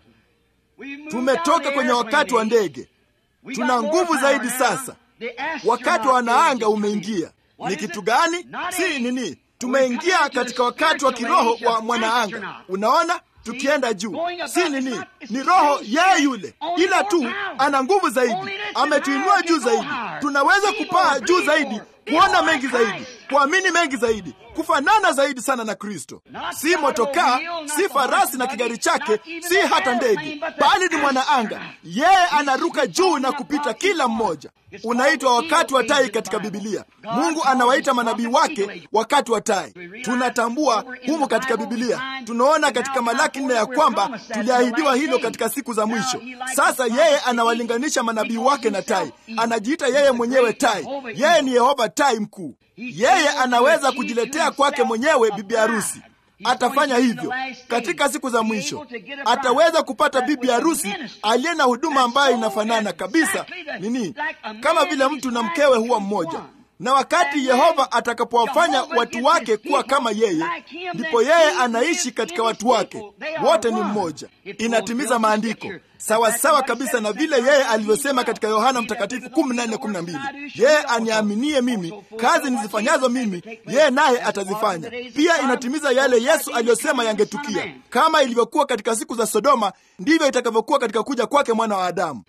Tumetoka kwenye wakati wa ndege, tuna nguvu zaidi sasa. Wakati wa wanaanga umeingia. Ni kitu gani? Si nini, tumeingia katika wakati wa kiroho wa mwanaanga. Unaona, tukienda juu, si nini, ni roho yeye yule, ila tu ana nguvu zaidi, ametuinua juu zaidi. Tunaweza kupaa juu zaidi, kuona mengi zaidi, kuamini mengi zaidi, kufanana zaidi sana na Kristo. Si motokaa, si farasi na kigari chake, si hata ndege, bali ni mwanaanga. Yeye anaruka juu na kupita kila mmoja. Unaitwa wakati wa tai katika Bibilia. Mungu anawaita manabii wake wakati wa tai. Tunatambua humu katika Bibilia, tunaona katika Malaki nne ya kwamba tuliahidiwa hilo katika siku za mwisho. Sasa yeye anawalinganisha manabii wake na tai, anajiita yeye mwenyewe tai. Yeye ni Yehova tai mkuu. Yeye anaweza kujiletea kwake mwenyewe bibi harusi. Atafanya hivyo katika siku za mwisho. Ataweza kupata bibi harusi aliye na huduma ambayo inafanana kabisa nini, kama vile mtu na mkewe huwa mmoja. na wakati Yehova atakapowafanya watu wake kuwa kama yeye, ndipo yeye anaishi katika watu wake. Wote ni mmoja. Inatimiza maandiko sawasawa kabisa na vile yeye alivyosema katika Yohana Mtakatifu 14:12, yeye aniaminie mimi, kazi nizifanyazo mimi, yeye naye atazifanya pia. Inatimiza yale Yesu aliyosema yangetukia. Kama ilivyokuwa katika siku za Sodoma, ndivyo itakavyokuwa katika kuja kwake mwana wa Adamu.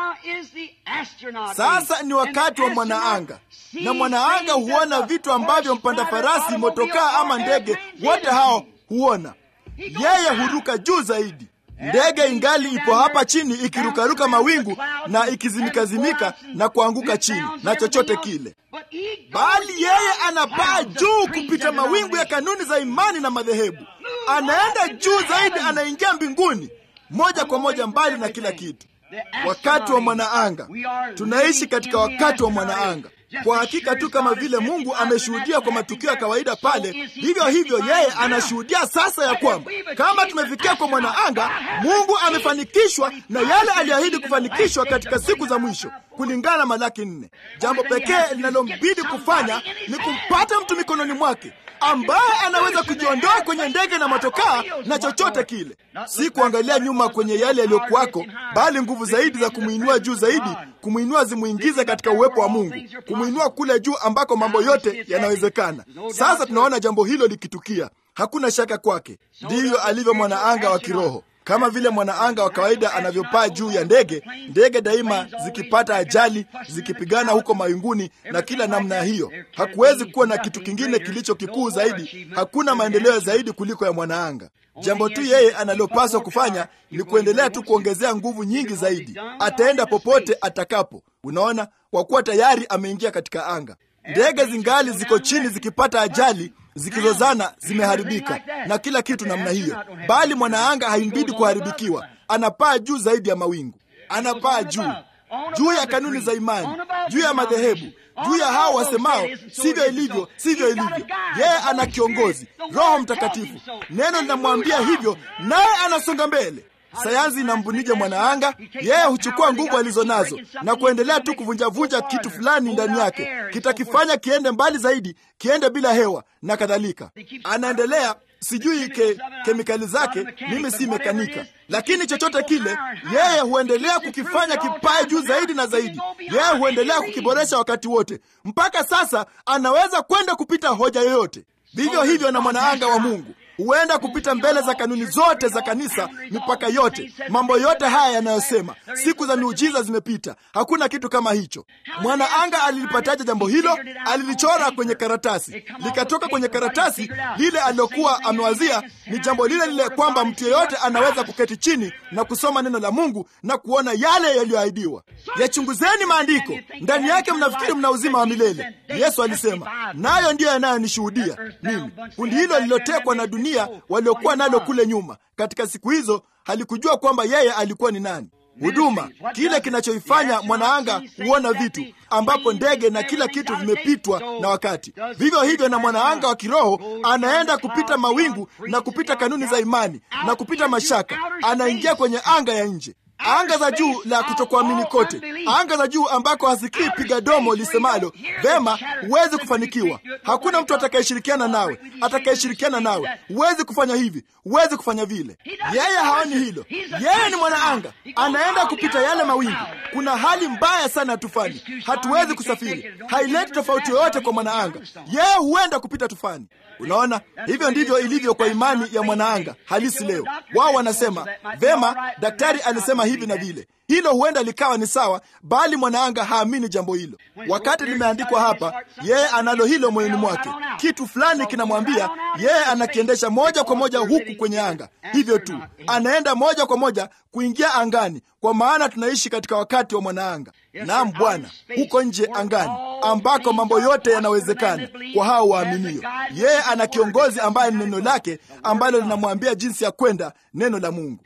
Sasa ni wakati wa mwanaanga, na mwanaanga huona vitu ambavyo mpanda farasi, motokaa ama ndege, wote hao huona. Yeye huruka juu zaidi. Ndege ingali ipo hapa chini ikirukaruka mawingu na ikizimikazimika na kuanguka chini na chochote kile, bali yeye anapaa juu kupita mawingu ya kanuni za imani na madhehebu. Anaenda juu zaidi, anaingia mbinguni moja kwa moja, mbali na kila kitu. Wakati wa mwanaanga, tunaishi katika wakati wa mwanaanga. Kwa hakika tu kama vile Mungu ameshuhudia kwa matukio ya kawaida pale, hivyo hivyo yeye anashuhudia sasa ya kwamba kama tumefikia kwa mwanaanga, Mungu amefanikishwa na yale aliahidi kufanikishwa katika siku za mwisho, kulingana na Malaki nne. Jambo pekee linalombidi kufanya ni kumpata mtu mikononi mwake ambaye anaweza kujiondoa kwenye ndege na motokaa na chochote kile, si kuangalia nyuma kwenye yale yaliyokuwako, bali nguvu zaidi za kumwinua juu zaidi, kumwinua zimwingize katika uwepo wa Mungu, kumwinua kule juu ambako mambo yote yanawezekana. Sasa tunaona jambo hilo likitukia, hakuna shaka kwake. Ndivyo alivyo mwanaanga wa kiroho kama vile mwanaanga wa kawaida anavyopaa juu ya ndege. Ndege daima zikipata ajali, zikipigana huko mawinguni na kila namna hiyo, hakuwezi kuwa na kitu kingine kilicho kikuu zaidi. Hakuna maendeleo zaidi kuliko ya mwanaanga. Jambo tu yeye analopaswa kufanya ni kuendelea tu kuongezea nguvu nyingi zaidi. Ataenda popote atakapo, unaona, kwa kuwa tayari ameingia katika anga. Ndege zingali ziko chini zikipata ajali zikizozana zimeharibika na kila kitu namna hiyo, bali mwanaanga haimbidi kuharibikiwa. Anapaa juu zaidi ya mawingu, anapaa juu juu ya kanuni za imani, juu ya madhehebu, juu ya hao wasemao sivyo ilivyo, sivyo ilivyo. Yeye ana kiongozi, Roho Mtakatifu. Neno linamwambia hivyo, naye anasonga mbele. Sayansi inambunije mwanaanga? Yeye huchukua nguvu alizo nazo na kuendelea tu kuvunjavunja kitu fulani ndani yake, kitakifanya kiende mbali zaidi, kiende bila hewa na kadhalika. Anaendelea sijui ke, kemikali zake, mimi si mekanika, lakini chochote kile, yeye huendelea kukifanya kipae juu zaidi na zaidi. Yeye huendelea kukiboresha wakati wote, mpaka sasa anaweza kwenda kupita hoja yoyote. Vivyo hivyo na mwanaanga wa Mungu huenda kupita mbele za kanuni zote za kanisa, mipaka yote, mambo yote haya yanayosema siku za miujiza zimepita. Hakuna kitu kama hicho. Mwanaanga alilipataje jambo hilo? Alilichora kwenye karatasi, likatoka kwenye karatasi. Lile alilokuwa amewazia ni jambo lile lile, kwamba mtu yeyote anaweza kuketi chini na kusoma neno la Mungu na kuona yale yaliyoahidiwa. Yachunguzeni maandiko, ndani yake mnafikiri mna uzima wa milele. Yesu alisema, nayo ndiyo yanayonishuhudia mimi. Kundi hilo lililotekwa na dunia waliokuwa nalo kule nyuma katika siku hizo halikujua kwamba yeye alikuwa ni nani. Huduma, kile kinachoifanya mwanaanga huona vitu ambapo ndege na kila kitu vimepitwa na wakati. Vivyo hivyo na mwanaanga wa kiroho anaenda kupita mawingu na kupita kanuni za imani na kupita mashaka, anaingia kwenye anga ya nje anga za juu la kutokuamini kote, anga za juu ambako hasikii piga domo lisemalo vema, huwezi kufanikiwa. Hakuna mtu atakayeshirikiana nawe, atakayeshirikiana nawe, huwezi kufanya hivi, huwezi kufanya vile. Yeye haoni hilo. Yeye ni mwanaanga, anaenda kupita yale mawingu. Kuna hali mbaya sana ya tufani, hatuwezi kusafiri. Haileti tofauti yoyote kwa mwanaanga, yeye huenda kupita tufani. Unaona, hivyo ndivyo ilivyo kwa imani ya mwanaanga halisi leo. Wao wanasema vema, daktari alisema hivi na vile. Hilo huenda likawa ni sawa, bali mwanaanga haamini jambo hilo. Wakati limeandikwa hapa, yeye analo hilo moyoni mwake. Kitu fulani kinamwambia yeye anakiendesha moja kwa moja huku kwenye anga. Hivyo tu anaenda moja kwa moja kuingia angani, kwa maana tunaishi katika wakati wa mwanaanga. Naam Bwana, huko nje angani, ambako mambo yote yanawezekana kwa hao waaminio. Yeye ana kiongozi ambaye ni neno lake ambalo linamwambia jinsi ya kwenda, neno la Mungu.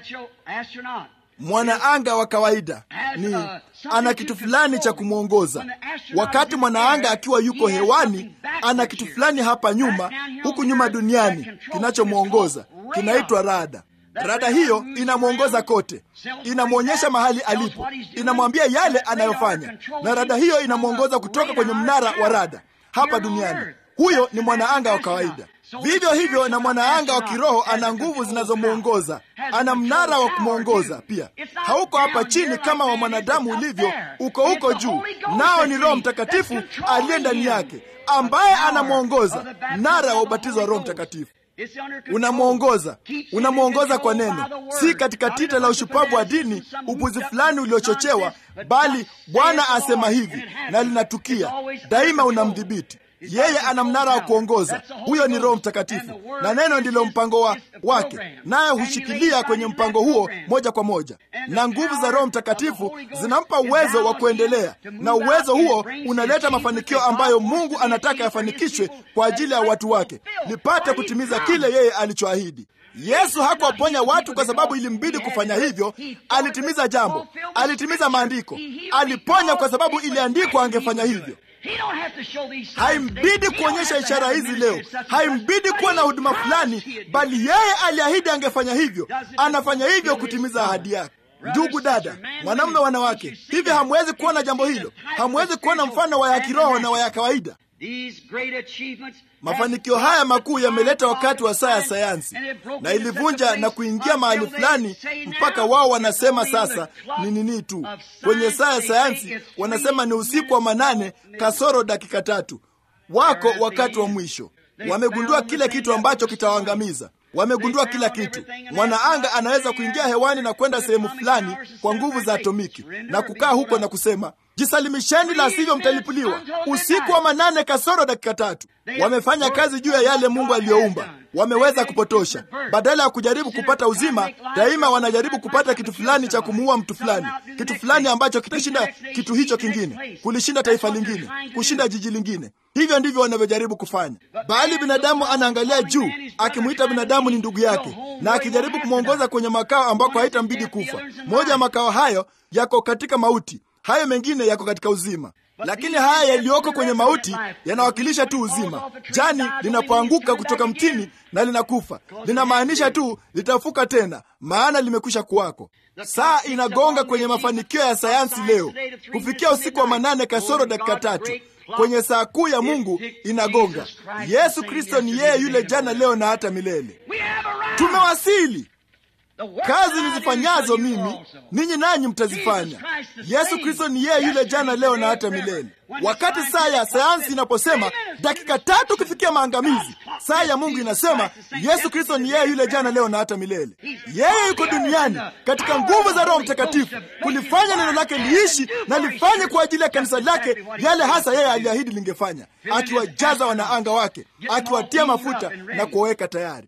Mwanaanga wa kawaida ni ana kitu fulani cha kumwongoza. Wakati mwanaanga akiwa yuko hewani, ana kitu fulani hapa nyuma, huku nyuma duniani, kinachomwongoza kinaitwa rada. Rada hiyo inamwongoza kote, inamwonyesha mahali alipo, inamwambia yale anayofanya, na rada hiyo inamwongoza kutoka kwenye mnara wa rada hapa duniani. Huyo ni mwanaanga wa kawaida. Vivyo hivyo na mwanaanga wa kiroho ana nguvu zinazomwongoza, ana mnara wa kumwongoza pia. Hauko hapa chini kama wa mwanadamu ulivyo, uko huko juu, nao ni Roho Mtakatifu aliye ndani yake, ambaye anamwongoza, mnara wa ubatizo wa Roho Mtakatifu unamwongoza unamwongoza kwa neno, si katika tita la ushupavu wa dini, upuzi fulani uliochochewa, bali Bwana asema hivi na linatukia daima. Unamdhibiti yeye, ana mnara wa kuongoza. Huyo ni Roho Mtakatifu, na neno ndilo mpango wa wake, naye hushikilia kwenye mpango huo moja kwa moja, na nguvu za Roho Mtakatifu zinampa uwezo wa kuendelea, na uwezo huo unaleta mafanikio ambayo Mungu anataka yafanikishwe kwa ajili ya watu wake, lipate kutimiza kile yeye alichoahidi. Yesu hakuwaponya watu kwa sababu ilimbidi kufanya hivyo. Alitimiza jambo, alitimiza maandiko. Aliponya kwa sababu iliandikwa angefanya hivyo. Haimbidi kuonyesha ishara hizi leo, haimbidi kuwa na huduma fulani, bali yeye aliahidi angefanya hivyo. Anafanya hivyo kutimiza ahadi yake. Ndugu dada, mwanamume, wanawake, hivi hamwezi kuona jambo hilo? Hamwezi kuona mfano wa ya kiroho na wa ya kawaida? Mafanikio haya makuu yameleta wakati wa saa ya sayansi, na ilivunja na kuingia mahali fulani mpaka wao wanasema sasa ni nini tu. Kwenye saa ya sayansi wanasema ni usiku wa manane kasoro dakika tatu, wako wakati wa mwisho. Wamegundua kile kitu ambacho kitawaangamiza. Wamegundua kila kitu. Mwanaanga anaweza kuingia hewani na kwenda sehemu fulani kwa nguvu za atomiki na kukaa huko na kusema Jisalimisheni, la sivyo mtalipuliwa. Usiku wa manane kasoro dakika tatu. Wamefanya kazi juu ya yale Mungu aliyoumba. Wameweza kupotosha. Badala ya kujaribu kupata uzima, daima wanajaribu kupata kitu fulani cha kumuua mtu fulani, kitu fulani ambacho kitashinda kitu hicho kingine, kulishinda taifa lingine, kushinda jiji lingine. Hivyo ndivyo wanavyojaribu kufanya, bali binadamu anaangalia juu, akimwita binadamu ni ndugu yake, na akijaribu kumwongoza kwenye makao ambako haitambidi kufa. Moja ya makao hayo yako katika mauti, hayo mengine yako katika uzima. Lakini haya yaliyoko kwenye mauti yanawakilisha tu uzima. Jani linapoanguka kutoka mtini na linakufa, linamaanisha tu litafuka tena, maana limekwisha kuwako. Saa inagonga kwenye mafanikio ya sayansi leo, kufikia usiku wa manane kasoro dakika tatu kwenye saa kuu ya Mungu inagonga. Yesu Kristo ni yeye yule jana, leo na hata milele. Tumewasili. Kazi nizifanyazo mimi ninyi nanyi mtazifanya. Yesu Kristo ni yeye yule jana leo na hata milele. Wakati saa ya sayansi inaposema dakika tatu kufikia maangamizi, saa ya Mungu inasema Yesu Kristo ni yeye yule jana leo na hata milele. Yeye yuko duniani katika nguvu za Roho Mtakatifu kulifanya neno lake liishi na lifanye kwa ajili ya kanisa lake yale hasa yeye aliahidi lingefanya, akiwajaza wanaanga wake, akiwatia mafuta na kuwaweka tayari.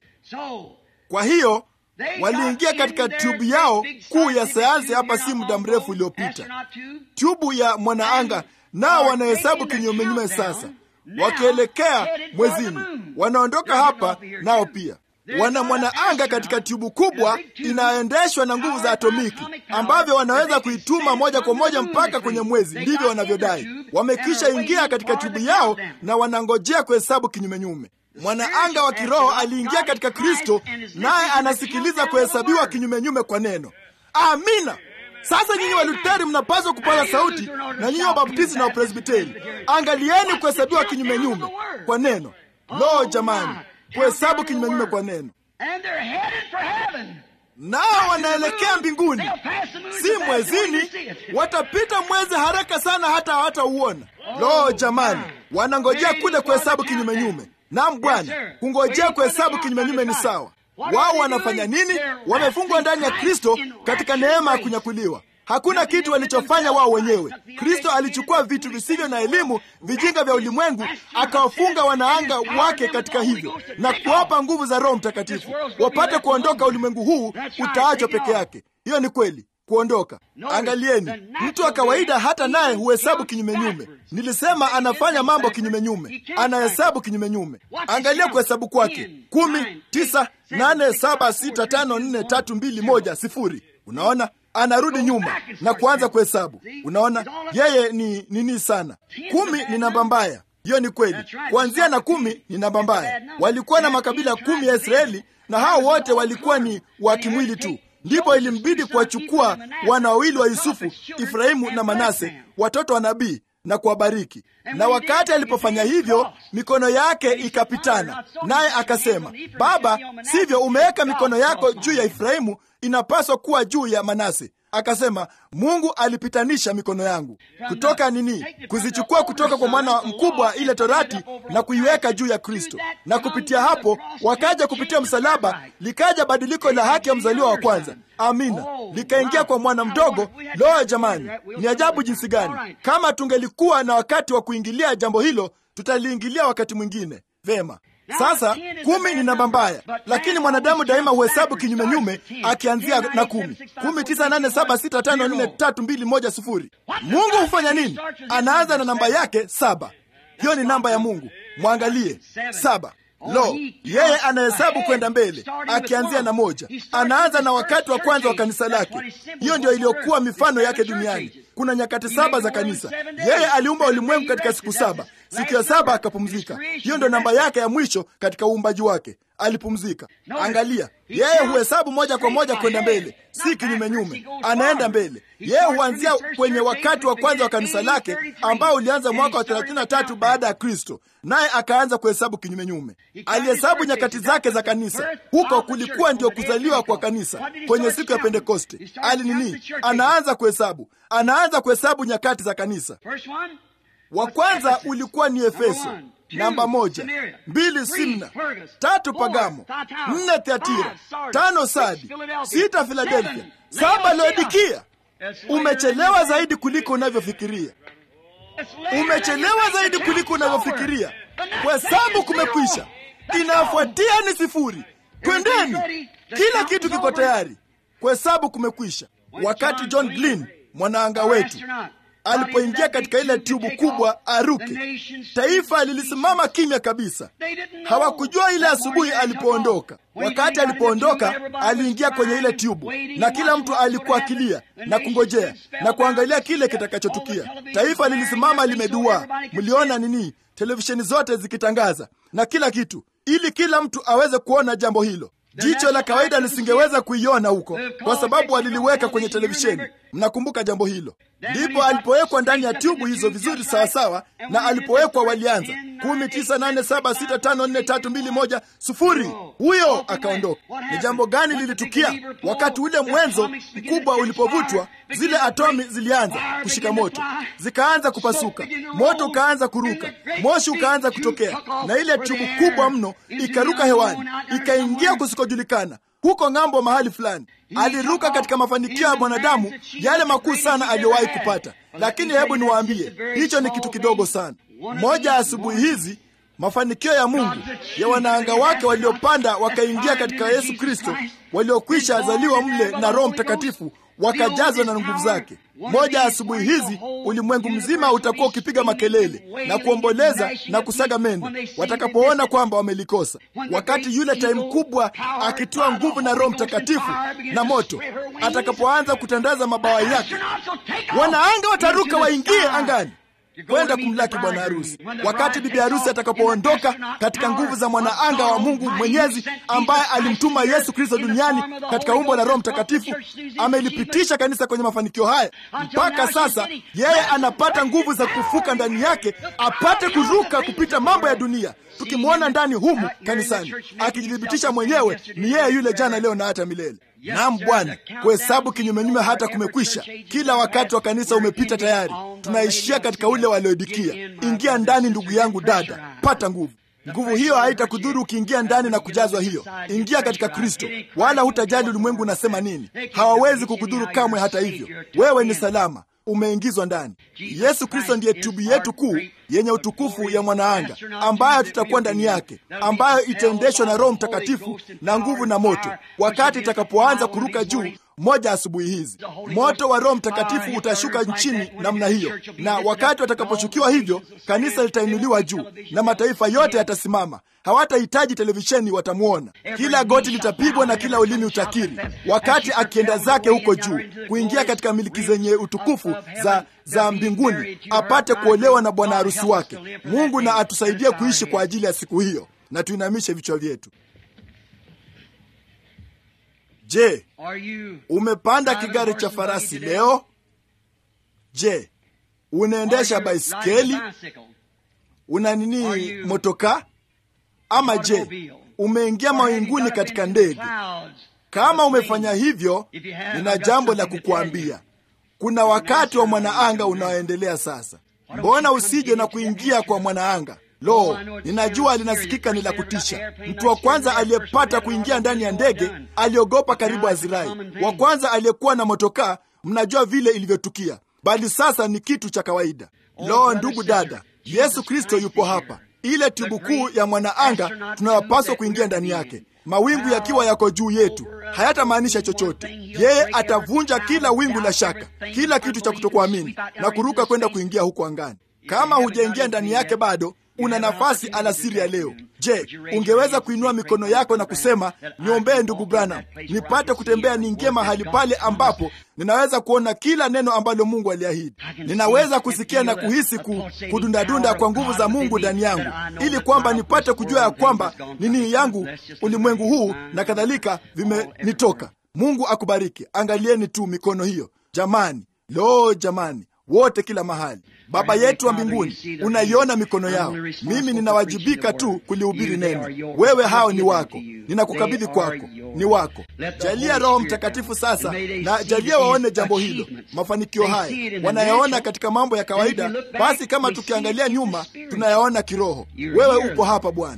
Kwa hiyo waliingia katika tubu yao kuu ya sayansi hapa si muda mrefu uliopita, tubu ya mwanaanga, nao wanahesabu kinyumenyume sasa, wakielekea mwezini. Wanaondoka hapa nao pia wana mwanaanga katika tubu kubwa inayoendeshwa na nguvu za atomiki, ambavyo wanaweza kuituma moja kwa moja mpaka kwenye mwezi. Ndivyo wanavyodai. Wamekwisha ingia katika tubu yao na wanangojea kuhesabu kinyumenyume. Mwanaanga wa kiroho aliingia katika Kristo, naye anasikiliza kuhesabiwa kinyumenyume kwa neno. Amina. Sasa nyinyi Waluteri mnapaswa kupaza sauti, na nyinyi Wabaptisti na Wapresbiteri, angalieni kuhesabiwa kinyumenyume kwa neno. Lo, jamani, kuhesabu kinyumenyume kwa neno! Nao wanaelekea mbinguni, si mwezini. Watapita mwezi haraka sana, hata hawatauona. Lo, jamani, wanangojea kule kuhesabu kinyumenyume. Naam Bwana, kungojea kuhesabu kinyumenyume ni sawa. Wao wanafanya nini? Wamefungwa ndani ya Kristo katika neema ya kunyakuliwa. Hakuna kitu walichofanya wao wenyewe. Kristo alichukua vitu visivyo na elimu, vijinga vya ulimwengu, akawafunga wanaanga wake katika hivyo na kuwapa nguvu za Roho Mtakatifu wapate kuondoka ulimwengu huu utaachwa peke yake. Hiyo ni kweli kuondoka. Angalieni, mtu wa kawaida hata naye huhesabu kinyumenyume. Nilisema anafanya mambo kinyumenyume, anahesabu kinyumenyume. Angalia kuhesabu kwake: kumi, tisa, nane, saba, sita, tano, nne, tatu, mbili, moja, sifuri. Unaona, anarudi nyuma na kuanza kuhesabu. Unaona, yeye ni nini sana. Kumi ni namba mbaya. Hiyo ni kweli. Kuanzia na kumi ni namba mbaya. Walikuwa na makabila kumi ya Israeli na hao wote walikuwa ni wa kimwili tu. Ndipo ilimbidi kuwachukua wana wawili wa Yusufu, Efraimu na Manase, watoto wa nabii na kuwabariki. Na wakati alipofanya hivyo, mikono yake ikapitana, naye akasema, Baba, sivyo, umeweka mikono yako juu ya Efraimu, inapaswa kuwa juu ya Manase. Akasema, Mungu alipitanisha mikono yangu kutoka nini, kuzichukua kutoka kwa mwana mkubwa ile torati na kuiweka juu ya Kristo, na kupitia hapo wakaja kupitia msalaba, likaja badiliko la haki ya mzaliwa wa kwanza. Amina, likaingia kwa mwana mdogo. Loa jamani, ni ajabu jinsi gani! Kama tungelikuwa na wakati wa kuingilia jambo hilo, tutaliingilia wakati mwingine. Vema. Sasa kumi ni namba mbaya, lakini mwanadamu daima huhesabu kinyumenyume, akianzia na kumi. Kumi, tisa, nane, saba, sita, tano, nne, tatu, mbili, moja, sufuri. Mungu hufanya nini? Anaanza na namba yake saba. Hiyo ni namba ya Mungu. Mwangalie saba. Lo, yeye anahesabu kwenda mbele, akianzia na moja. Anaanza na wakati wa kwanza wa kanisa lake. Hiyo ndio iliyokuwa mifano yake duniani. Kuna nyakati saba za kanisa. Yeye aliumba ulimwengu katika siku saba, siku ya saba akapumzika. Hiyo ndio namba yake ya mwisho katika uumbaji wake, alipumzika. Angalia, yeye huhesabu moja kwa moja kwenda mbele, si kinyumenyume. Anaenda mbele. Yeye huanzia kwenye wakati wa kwanza wa kanisa lake ambao ulianza mwaka wa 33 baada ya Kristo, naye akaanza kuhesabu kinyumenyume. Alihesabu nyakati zake za kanisa. Huko kulikuwa ndio kuzaliwa kwa kanisa kwenye siku ya Pentekoste. Ali nini? Anaanza kuhesabu, anaanza kuhesabu nyakati za kanisa. Wa kwanza ulikuwa ni Efeso, namba moja, mbili Simna, tatu Pagamo, nne Thiatira, tano Sadi, sita Filadelfia, saba Laodikia. Umechelewa zaidi kuliko unavyofikiria. Umechelewa zaidi kuliko unavyofikiria. Kuhesabu kumekwisha, inayofuatia ni sifuri. Twendeni, kila kitu kiko tayari. Kuhesabu kumekwisha. Wakati John Glenn mwanaanga wetu alipoingia katika ile tubu kubwa aruke, taifa lilisimama kimya kabisa. Hawakujua ile asubuhi alipoondoka. Wakati alipoondoka, aliingia kwenye ile tubu, na kila mtu alikuwa akilia na kungojea na kuangalia kile kitakachotukia. Taifa lilisimama limeduaa. Mliona nini? Televisheni zote zikitangaza na kila kitu, ili kila mtu aweze kuona jambo hilo. Jicho la kawaida lisingeweza kuiona huko kwa sababu waliliweka kwenye televisheni. Mnakumbuka jambo hilo? Ndipo alipowekwa ndani ya tubu hizo vizuri sawasawa, na alipowekwa walianza kumi, tisa, nane, saba, sita, tano, nne, tatu, mbili, moja, sufuri. Huyo akaondoka. Ni jambo gani lilitukia wakati ule mwenzo mkubwa ulipovutwa? Zile atomi zilianza kushika moto, zikaanza kupasuka, moto ukaanza kuruka, moshi ukaanza kutokea, na ile tubu kubwa mno ikaruka hewani, ikaingia kusikojulikana huko ng'ambo mahali fulani. Aliruka katika mafanikio ya mwanadamu yale makuu sana aliyowahi kupata. Lakini hebu niwaambie, hicho ni kitu kidogo sana. Moja ya asubuhi hizi mafanikio ya Mungu ya wanaanga wake waliopanda wakaingia katika Yesu Kristo, waliokwisha azaliwa mle na Roho Mtakatifu wakajazwa na nguvu zake. Moja ya asubuhi hizi ulimwengu mzima utakuwa ukipiga makelele na kuomboleza na kusaga meno watakapoona kwamba wamelikosa, wakati yule tai mkubwa akitoa nguvu na Roho Mtakatifu na moto atakapoanza kutandaza mabawa yake, wanaanga wataruka waingie angani kwenda kumlaki bwana harusi. Wakati bibi harusi atakapoondoka katika nguvu za mwanaanga wa Mungu Mwenyezi ambaye alimtuma Yesu Kristo duniani katika umbo la Roho Mtakatifu, amelipitisha kanisa kwenye mafanikio haya. Mpaka sasa yeye anapata nguvu za kufuka ndani yake, apate kuruka kupita mambo ya dunia, tukimwona ndani humu kanisani akijithibitisha mwenyewe ni yeye yule jana, leo na hata milele. Naam Bwana, kuhesabu kinyumenyume hata kumekwisha. Kila wakati wa kanisa umepita tayari, tunaishia katika ule wa Laodikia. Ingia ndani, ndugu yangu, dada, pata nguvu. Nguvu hiyo haitakudhuru ukiingia ndani na kujazwa hiyo. Ingia katika Kristo, wala hutajali ulimwengu unasema nini. Hawawezi kukudhuru kamwe. Hata hivyo, wewe ni salama, umeingizwa ndani. Yesu Kristo ndiye tubu yetu kuu yenye utukufu ya mwanaanga ambayo tutakuwa ndani yake, ambayo itaendeshwa na Roho Mtakatifu na nguvu na moto, wakati itakapoanza kuruka juu moja asubuhi hizi. Moto wa Roho Mtakatifu utashuka nchini namna hiyo, na wakati watakaposhukiwa hivyo, kanisa litainuliwa juu na mataifa yote yatasimama. Hawatahitaji televisheni, watamwona. Kila goti litapigwa na kila ulimi utakiri, wakati akienda zake huko juu kuingia katika miliki zenye utukufu za za mbinguni, apate kuolewa na bwana harusi wake. Mungu na atusaidie kuishi kwa ajili ya siku hiyo, na tuinamishe vichwa vyetu. Je, Are you umepanda kigari cha farasi leo? Je, unaendesha baiskeli? Una nini, motoka? Ama je, umeingia mawinguni katika ndege? Kama umefanya hivyo, nina jambo la kukuambia. Kuna wakati wa mwanaanga unaoendelea sasa. Mbona usije na kuingia kwa mwanaanga? Lo, ninajua linasikika ni la kutisha. Mtu wa kwanza aliyepata kuingia ndani ya ndege aliogopa karibu azirai. Wa kwanza aliyekuwa na motokaa, mnajua vile ilivyotukia, bali sasa ni kitu cha kawaida. Lo, ndugu dada, Yesu Kristo yupo hapa, ile tubu kuu ya mwanaanga tunayopaswa kuingia ndani yake. Mawingu yakiwa yako juu yetu hayatamaanisha chochote. Yeye atavunja kila wingu la shaka, kila kitu cha kutokuamini na kuruka kwenda kuingia huko angani. Kama hujaingia ndani yake bado, una nafasi alasiri ya leo. Je, ungeweza kuinua mikono yako na kusema, niombee ndugu Branham, nipate kutembea niingie mahali pale ambapo ninaweza kuona kila neno ambalo Mungu aliahidi. Ninaweza kusikia na kuhisi ku, kudundadunda kwa nguvu za Mungu ndani yangu, ili kwamba nipate kujua ya kwamba nini yangu ulimwengu huu na kadhalika vimenitoka. Mungu akubariki. Angalieni tu mikono hiyo jamani, lo jamani, wote kila mahali. Baba yetu wa mbinguni, unaiona mikono yao. Mimi ninawajibika tu kulihubiri neno. Wewe hao ni wako, ninakukabidhi kwako, ni wako. Jalia Roho Mtakatifu sasa, na jalia waone jambo hilo, mafanikio haya wanayaona katika mambo ya kawaida. Basi kama tukiangalia nyuma, tunayaona kiroho. Wewe upo hapa Bwana.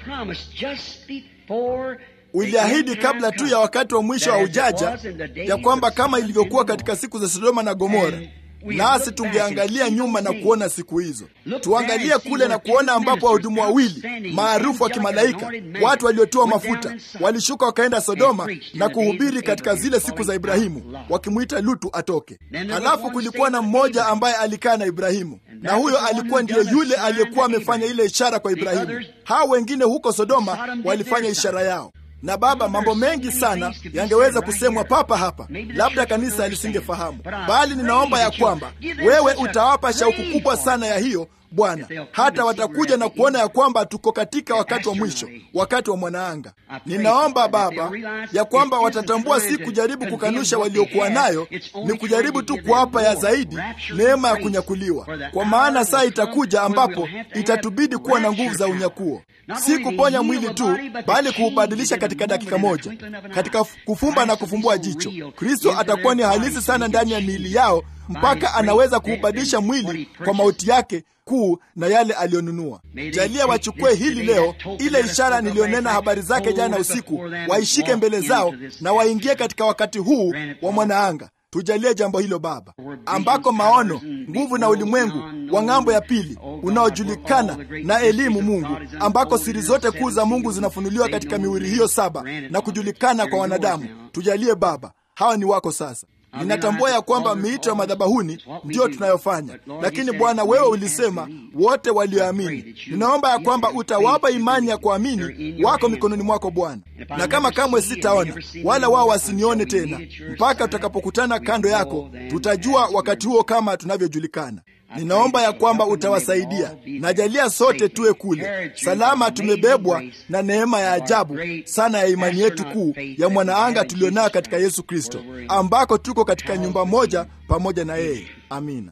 Uliahidi kabla tu ya wakati wa mwisho wa ujaja ya kwamba kama ilivyokuwa katika siku za Sodoma na Gomora, nasi tungeangalia nyuma na kuona siku hizo. Tuangalie kule na kuona ambapo wahudumu wawili maarufu wa kimalaika, watu waliotiwa mafuta, walishuka wakaenda Sodoma na kuhubiri katika zile siku za Ibrahimu, wakimwita Lutu atoke. Halafu kulikuwa na mmoja ambaye alikaa na Ibrahimu, na huyo alikuwa ndiye yule aliyekuwa amefanya ile ishara kwa Ibrahimu. Hao wengine huko Sodoma walifanya ishara yao na Baba, mambo mengi sana yangeweza kusemwa papa hapa, labda kanisa lisingefahamu, bali ninaomba ya kwamba wewe utawapa shauku kubwa sana ya hiyo Bwana, hata watakuja na kuona ya kwamba tuko katika wakati wa mwisho, wakati wa mwanaanga. Ninaomba Baba ya kwamba watatambua si kujaribu kukanusha waliokuwa nayo, ni kujaribu tu kuwapa ya zaidi neema ya kunyakuliwa, kwa maana saa itakuja ambapo itatubidi kuwa na nguvu za unyakuo, si kuponya mwili tu, bali kuubadilisha katika dakika moja, katika kufumba na kufumbua jicho. Kristo atakuwa ni halisi sana ndani ya miili yao mpaka anaweza kuubadilisha mwili kwa mauti yake kuu na yale aliyonunua. Jalia wachukue hili leo, ile ishara niliyonena habari zake jana usiku, waishike mbele zao na waingie katika wakati huu wa mwanaanga. Tujalie jambo hilo Baba, ambako maono, nguvu na ulimwengu wa ng'ambo ya pili unaojulikana na elimu Mungu, ambako siri zote kuu za Mungu zinafunuliwa katika miwili hiyo saba na kujulikana kwa wanadamu. Tujalie Baba, hawa ni wako sasa. Ninatambua ya kwamba miito ya madhabahuni ndiyo tunayofanya, lakini Bwana, wewe ulisema wote walioamini. Ninaomba ya kwamba utawapa imani ya kuamini wako mikononi mwako Bwana, na kama kamwe sitaona wala wao wasinione tena mpaka tutakapokutana kando yako, tutajua wakati huo kama tunavyojulikana. Ninaomba ya kwamba utawasaidia. Najalia sote tuwe kule salama, tumebebwa na neema ya ajabu sana ya imani yetu kuu ya mwanaanga tulionayo katika Yesu Kristo, ambako tuko katika nyumba moja pamoja na yeye. Amina.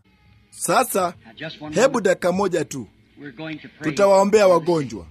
Sasa hebu dakika moja tu, tutawaombea wagonjwa.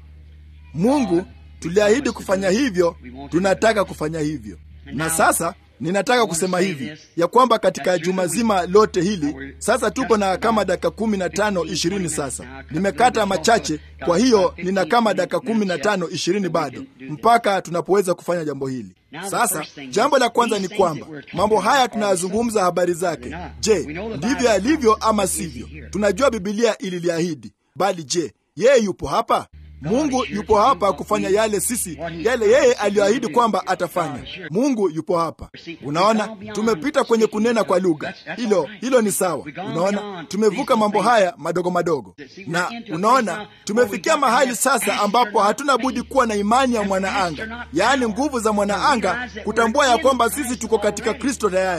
Mungu, tuliahidi kufanya hivyo, tunataka kufanya hivyo. Na sasa ninataka kusema hivi ya kwamba katika juma zima lote hili sasa tuko na kama dakika kumi na tano ishirini. Sasa nimekata machache, kwa hiyo nina kama dakika kumi na tano ishirini bado mpaka tunapoweza kufanya jambo hili. Sasa jambo la kwanza ni kwamba mambo haya tunayazungumza habari zake, je, ndivyo yalivyo ama sivyo? Tunajua Bibilia ililiahidi, bali je, yeye yupo hapa? Mungu yupo hapa kufanya yale sisi yale yeye aliyoahidi kwamba atafanya. Mungu yupo hapa. Unaona, tumepita kwenye kunena kwa lugha, hilo hilo ni sawa. Unaona, tumevuka mambo haya madogo madogo, na unaona, tumefikia mahali sasa ambapo hatuna budi kuwa na imani ya mwanaanga, yaani nguvu za mwanaanga, kutambua ya kwamba sisi tuko katika Kristo tayari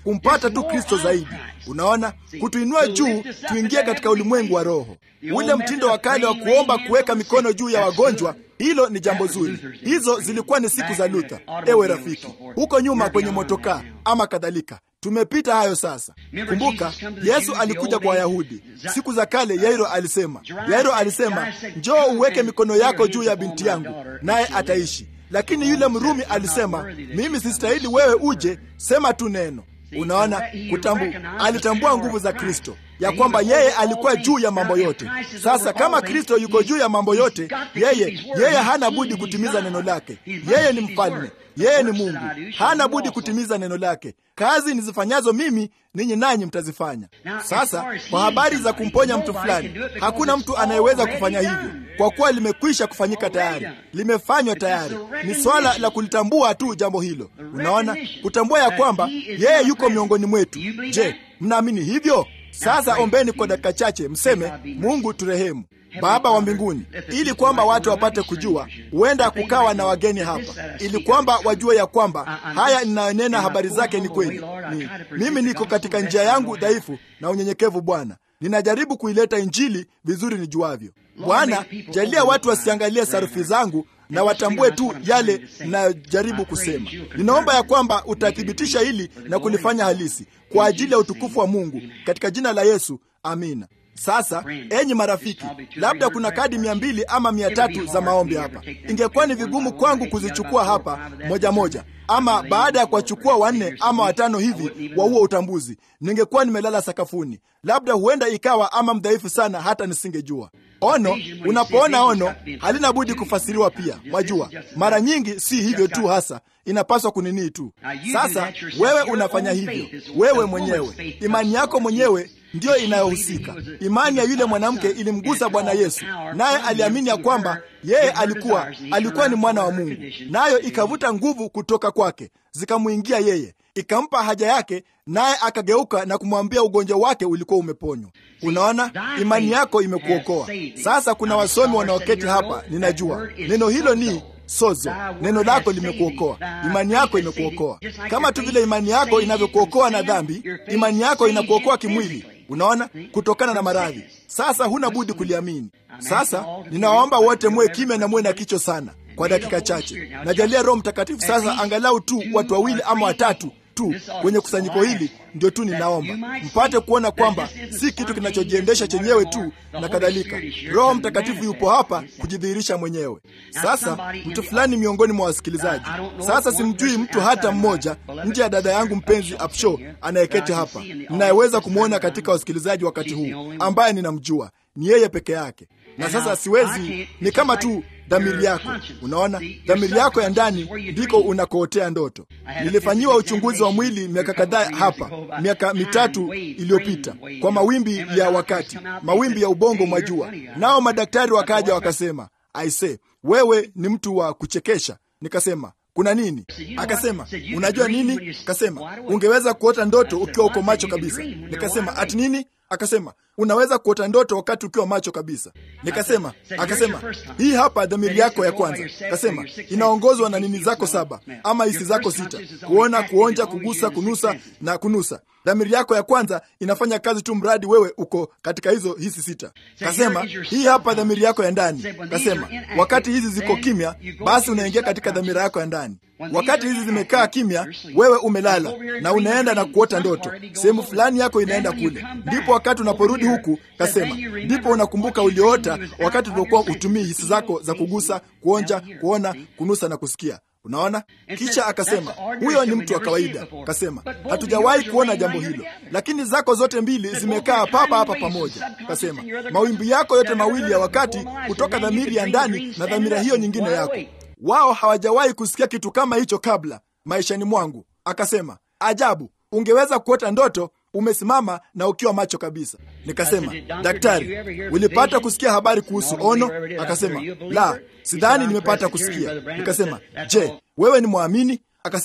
kumpata tu Kristo zaidi. Unaona, kutuinua juu, tuingie katika ulimwengu wa roho. Ule mtindo wa kale wa kuomba kuweka mikono juu ya wagonjwa, hilo ni jambo zuri. Hizo zilikuwa ni siku za Luther, ewe rafiki, huko nyuma kwenye motokaa ama kadhalika. Tumepita hayo sasa. Kumbuka, Yesu alikuja kwa Wayahudi siku za kale. Yairo alisema, Yairo alisema, njoo uweke mikono yako juu ya binti yangu naye ataishi. Lakini yule Mrumi alisema, mimi sistahili wewe uje, sema tu neno. Unaona, kutambu, alitambua nguvu za Kristo ya kwamba yeye alikuwa juu ya mambo yote. Sasa kama Kristo yuko juu ya mambo yote, yeye yeye hana budi kutimiza neno lake. Yeye ni mfalme, yeye ni Mungu, hana budi kutimiza neno lake. Kazi nizifanyazo mimi, ninyi nanyi mtazifanya. Sasa kwa habari za kumponya mtu fulani, hakuna mtu anayeweza kufanya hivyo kwa kuwa limekwisha kufanyika tayari, limefanywa tayari. Ni swala la kulitambua tu jambo hilo. Unaona, kutambua ya kwamba yeye yuko miongoni mwetu. Je, mnaamini hivyo? Sasa ombeni kwa dakika chache, mseme Mungu turehemu, Baba wa mbinguni, ili kwamba watu wapate kujua, huenda kukawa na wageni hapa, ili kwamba wajue ya kwamba haya ninayonena habari zake ni kweli. Ni, mimi niko katika njia yangu dhaifu na unyenyekevu. Bwana, ninajaribu kuileta Injili vizuri nijuavyo. Bwana, jalia watu wasiangalie sarufi zangu na watambue tu yale ninayojaribu kusema. Ninaomba ya kwamba utathibitisha hili na kulifanya halisi kwa ajili ya utukufu wa Mungu, katika jina la Yesu, amina. Sasa enyi marafiki, labda kuna kadi mia mbili ama mia tatu za maombi hapa. Ingekuwa ni vigumu kwangu kuzichukua hapa moja moja, ama baada ya kuwachukua wanne ama watano hivi wa huo utambuzi, ningekuwa nimelala sakafuni. Labda huenda ikawa ama mdhaifu sana, hata nisingejua. Ono, unapoona ono halina budi kufasiriwa pia. Mwajua, mara nyingi si hivyo tu, hasa inapaswa kuninii tu. Sasa wewe unafanya hivyo, wewe mwenyewe, imani yako mwenyewe ndiyo inayohusika. Imani ya yule mwanamke ilimgusa Bwana Yesu, naye aliamini ya kwamba yeye alikuwa alikuwa ni mwana wa Mungu, nayo ikavuta nguvu kutoka kwake zikamwingia yeye, ikampa haja yake, naye akageuka na kumwambia ugonjwa wake ulikuwa umeponywa. Unaona, imani yako imekuokoa. Sasa kuna wasomi wanaoketi hapa, ninajua neno hilo ni sozo. Neno lako limekuokoa, imani yako imekuokoa, kama tu vile imani yako inavyokuokoa na dhambi. Imani yako inakuokoa kimwili, unaona, kutokana na maradhi. Sasa huna budi kuliamini. Sasa ninawaomba wote muwe kimya na muwe na kicho sana kwa dakika chache. Najalia Roho Mtakatifu sasa, angalau tu watu wawili ama watatu tu kwenye kusanyiko hili, ndio tu ninaomba mpate kuona kwamba si kitu kinachojiendesha chenyewe tu na kadhalika. Roho Mtakatifu yupo hapa kujidhihirisha mwenyewe. Sasa mtu fulani miongoni mwa wasikilizaji, sasa simjui mtu hata mmoja nje ya dada yangu mpenzi Apsho anayeketi hapa, ninayeweza kumwona katika wasikilizaji wakati huu, ambaye ninamjua ni yeye peke yake. Na sasa siwezi, ni kama tu dhamiri yako. Unaona, dhamiri yako ya ndani ndiko unakootea ndoto. Nilifanyiwa uchunguzi wa mwili miaka kadhaa hapa, miaka mitatu iliyopita, kwa mawimbi ya wakati, mawimbi ya ubongo, mwajua. Nao madaktari wakaja wakasema, aise, wewe ni mtu wa kuchekesha. Nikasema, kuna nini? Akasema, unajua nini? Akasema, ungeweza kuota ndoto ukiwa uko macho kabisa. Nikasema, ati nini? Akasema, unaweza kuota ndoto wakati ukiwa macho kabisa. Nikasema, akasema, hii hapa dhamiri yako ya kwanza. Akasema, inaongozwa na nini zako saba ama hisi zako sita: kuona, kuonja, kugusa, kunusa na kunusa. Dhamiri yako ya kwanza inafanya kazi tu mradi wewe uko katika hizo hisi sita. Kasema, hii hapa dhamiri yako ya ndani. Kasema, wakati hizi ziko kimya, basi unaingia katika dhamira yako ya ndani. Wakati hizi zimekaa kimya, wewe umelala na unaenda na kuota ndoto, sehemu fulani yako inaenda kule. Ndipo wakati unaporudi huku, kasema, ndipo unakumbuka ulioota wakati uliokuwa utumii hisi zako za kugusa, kuonja, kuona, kunusa na kusikia. Unaona, kisha akasema huyo ni mtu wa kawaida. Kasema hatujawahi kuona jambo hilo, lakini zako zote mbili zimekaa papa hapa pamoja. Kasema mawimbi yako yote mawili ya wakati kutoka dhamiri ya ndani na dhamira hiyo nyingine yako, wao hawajawahi kusikia kitu kama hicho kabla maishani mwangu. Akasema ajabu, ungeweza kuota ndoto umesimama na ukiwa macho kabisa. Nikasema, daktari, ulipata kusikia habari kuhusu ono? Akasema, la, sidhani nimepata kusikia. Nikasema, je, wewe ni mwamini? Akasema,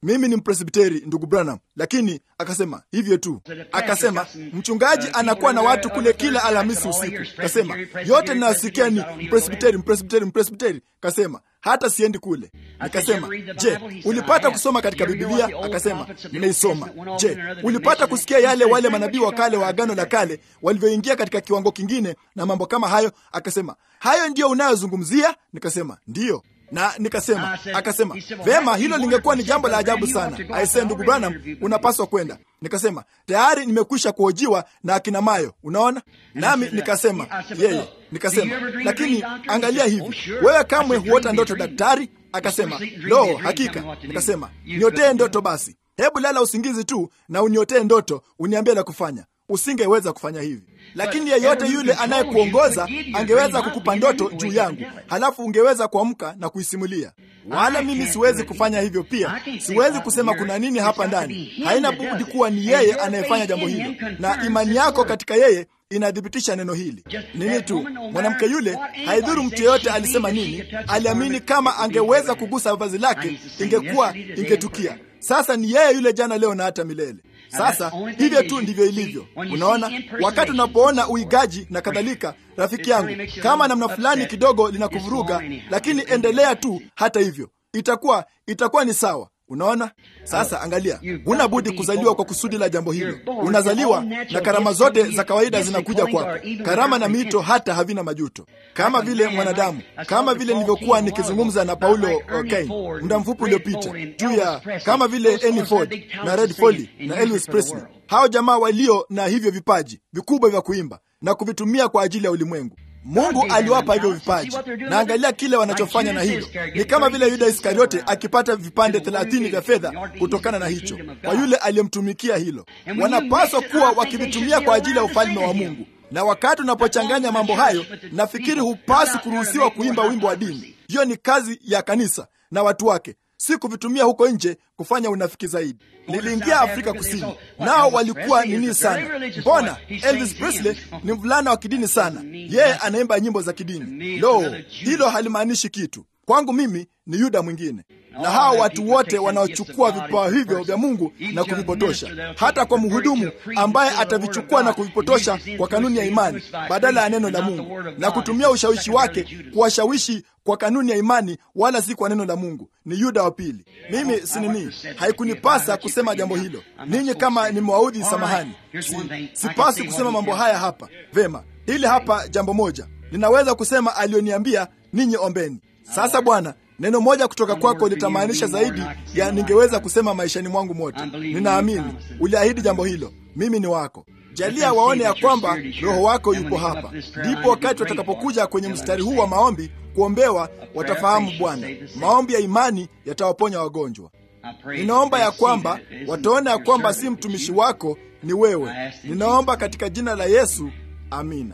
mimi ni mpresbiteri ndugu Branham, lakini akasema hivyo tu. Akasema mchungaji anakuwa na watu kule kila Alhamisi usiku. Kasema yote ninayosikia ni mpresbiteri, mpresbiteri, mpresbiteri. Kasema hata siendi kule. Nikasema, je, ulipata kusoma katika Bibilia? Akasema nimeisoma. Je, ulipata kusikia yale wale manabii wa kale wa Agano la Kale walivyoingia katika kiwango kingine na mambo kama hayo? Akasema hayo ndiyo unayozungumzia? Nikasema ndiyo na nikasema, akasema vema, hilo lingekuwa ni jambo la ajabu sana. Aisee, ndugu Branham, unapaswa kwenda. Nikasema tayari nimekwisha kuhojiwa na akina Mayo, unaona. Nami nikasema yeye, nikasema lakini angalia hivi, wewe kamwe huota ndoto daktari? Akasema lo, hakika. Nikasema niotee ndoto basi, hebu lala usingizi tu na uniotee ndoto, uniambie la kufanya. Usingeweza kufanya hivi, lakini yeyote yule anayekuongoza angeweza kukupa ndoto juu yangu, halafu ungeweza kuamka na kuisimulia. Wala mimi siwezi kufanya hivyo. Pia siwezi kusema kuna nini hapa ndani. Haina budi kuwa ni yeye anayefanya jambo hilo, na imani yako katika yeye inathibitisha neno hili. Nini tu mwanamke yule, haidhuru mtu yeyote alisema nini, aliamini kama angeweza kugusa vazi lake ingekuwa ingetukia. Sasa ni yeye yule jana, leo na hata milele. Sasa hivyo tu ndivyo ilivyo. Unaona, wakati unapoona uigaji na kadhalika, rafiki yangu, kama namna fulani kidogo linakuvuruga, lakini endelea tu. Hata hivyo itakuwa itakuwa ni sawa. Unaona, sasa angalia, huna budi kuzaliwa kwa kusudi la jambo hilo. Unazaliwa na karama zote za kawaida zinakuja kwako, karama na mito hata havina majuto, kama vile mwanadamu, kama vile nilivyokuwa nikizungumza na Paulo Kane muda mfupi uliopita juu ya kama vile Annie Ford na Red Foley na Elvis Presley, hao jamaa walio na hivyo vipaji vikubwa vya kuimba na kuvitumia kwa ajili ya ulimwengu. Mungu aliwapa hivyo vipaji, na angalia kile wanachofanya na hilo. Ni kama vile Yuda Iskariote akipata vipande thelathini vya fedha kutokana na hicho, kwa yule aliyemtumikia hilo. Wanapaswa kuwa wakivitumia kwa ajili ya ufalme wa Mungu. Na wakati unapochanganya mambo hayo, nafikiri hupasi kuruhusiwa kuimba wimbo wa dini. Hiyo ni kazi ya kanisa na watu wake, si kuvitumia huko nje kufanya unafiki zaidi. Niliingia Afrika Kusini, nao walikuwa nini sana. Mbona Elvis Presley ni mvulana wa kidini sana, yeye anaimba nyimbo za kidini. Lo, hilo halimaanishi kitu kwangu. Mimi ni Yuda mwingine na hao watu wote wanaochukua vipawa hivyo vya Mungu na kuvipotosha, hata kwa mhudumu ambaye atavichukua na kuvipotosha kwa kanuni ya imani badala ya neno la Mungu, na kutumia ushawishi wake kuwashawishi kwa kanuni ya imani, wala si kwa neno la Mungu. Ni Yuda wa pili. Mimi si nini, haikunipasa kusema jambo hilo. Ninyi kama nimewaudhi, samahani. Si, sipasi kusema mambo haya hapa. Vema, hili hapa jambo moja ninaweza kusema, aliyoniambia ninyi ombeni. Sasa Bwana, neno moja kutoka kwako litamaanisha zaidi ya ningeweza kusema maishani mwangu mote. Ninaamini uliahidi jambo hilo, mimi ni wako. Jalia waone ya kwamba Roho wako yupo hapa, ndipo wakati watakapokuja kwenye mstari huu wa maombi kuombewa, watafahamu Bwana, maombi ya imani yatawaponya wagonjwa. Ninaomba ya kwamba wataona ya kwamba si mtumishi wako, ni wewe. Ninaomba katika jina la Yesu, amina.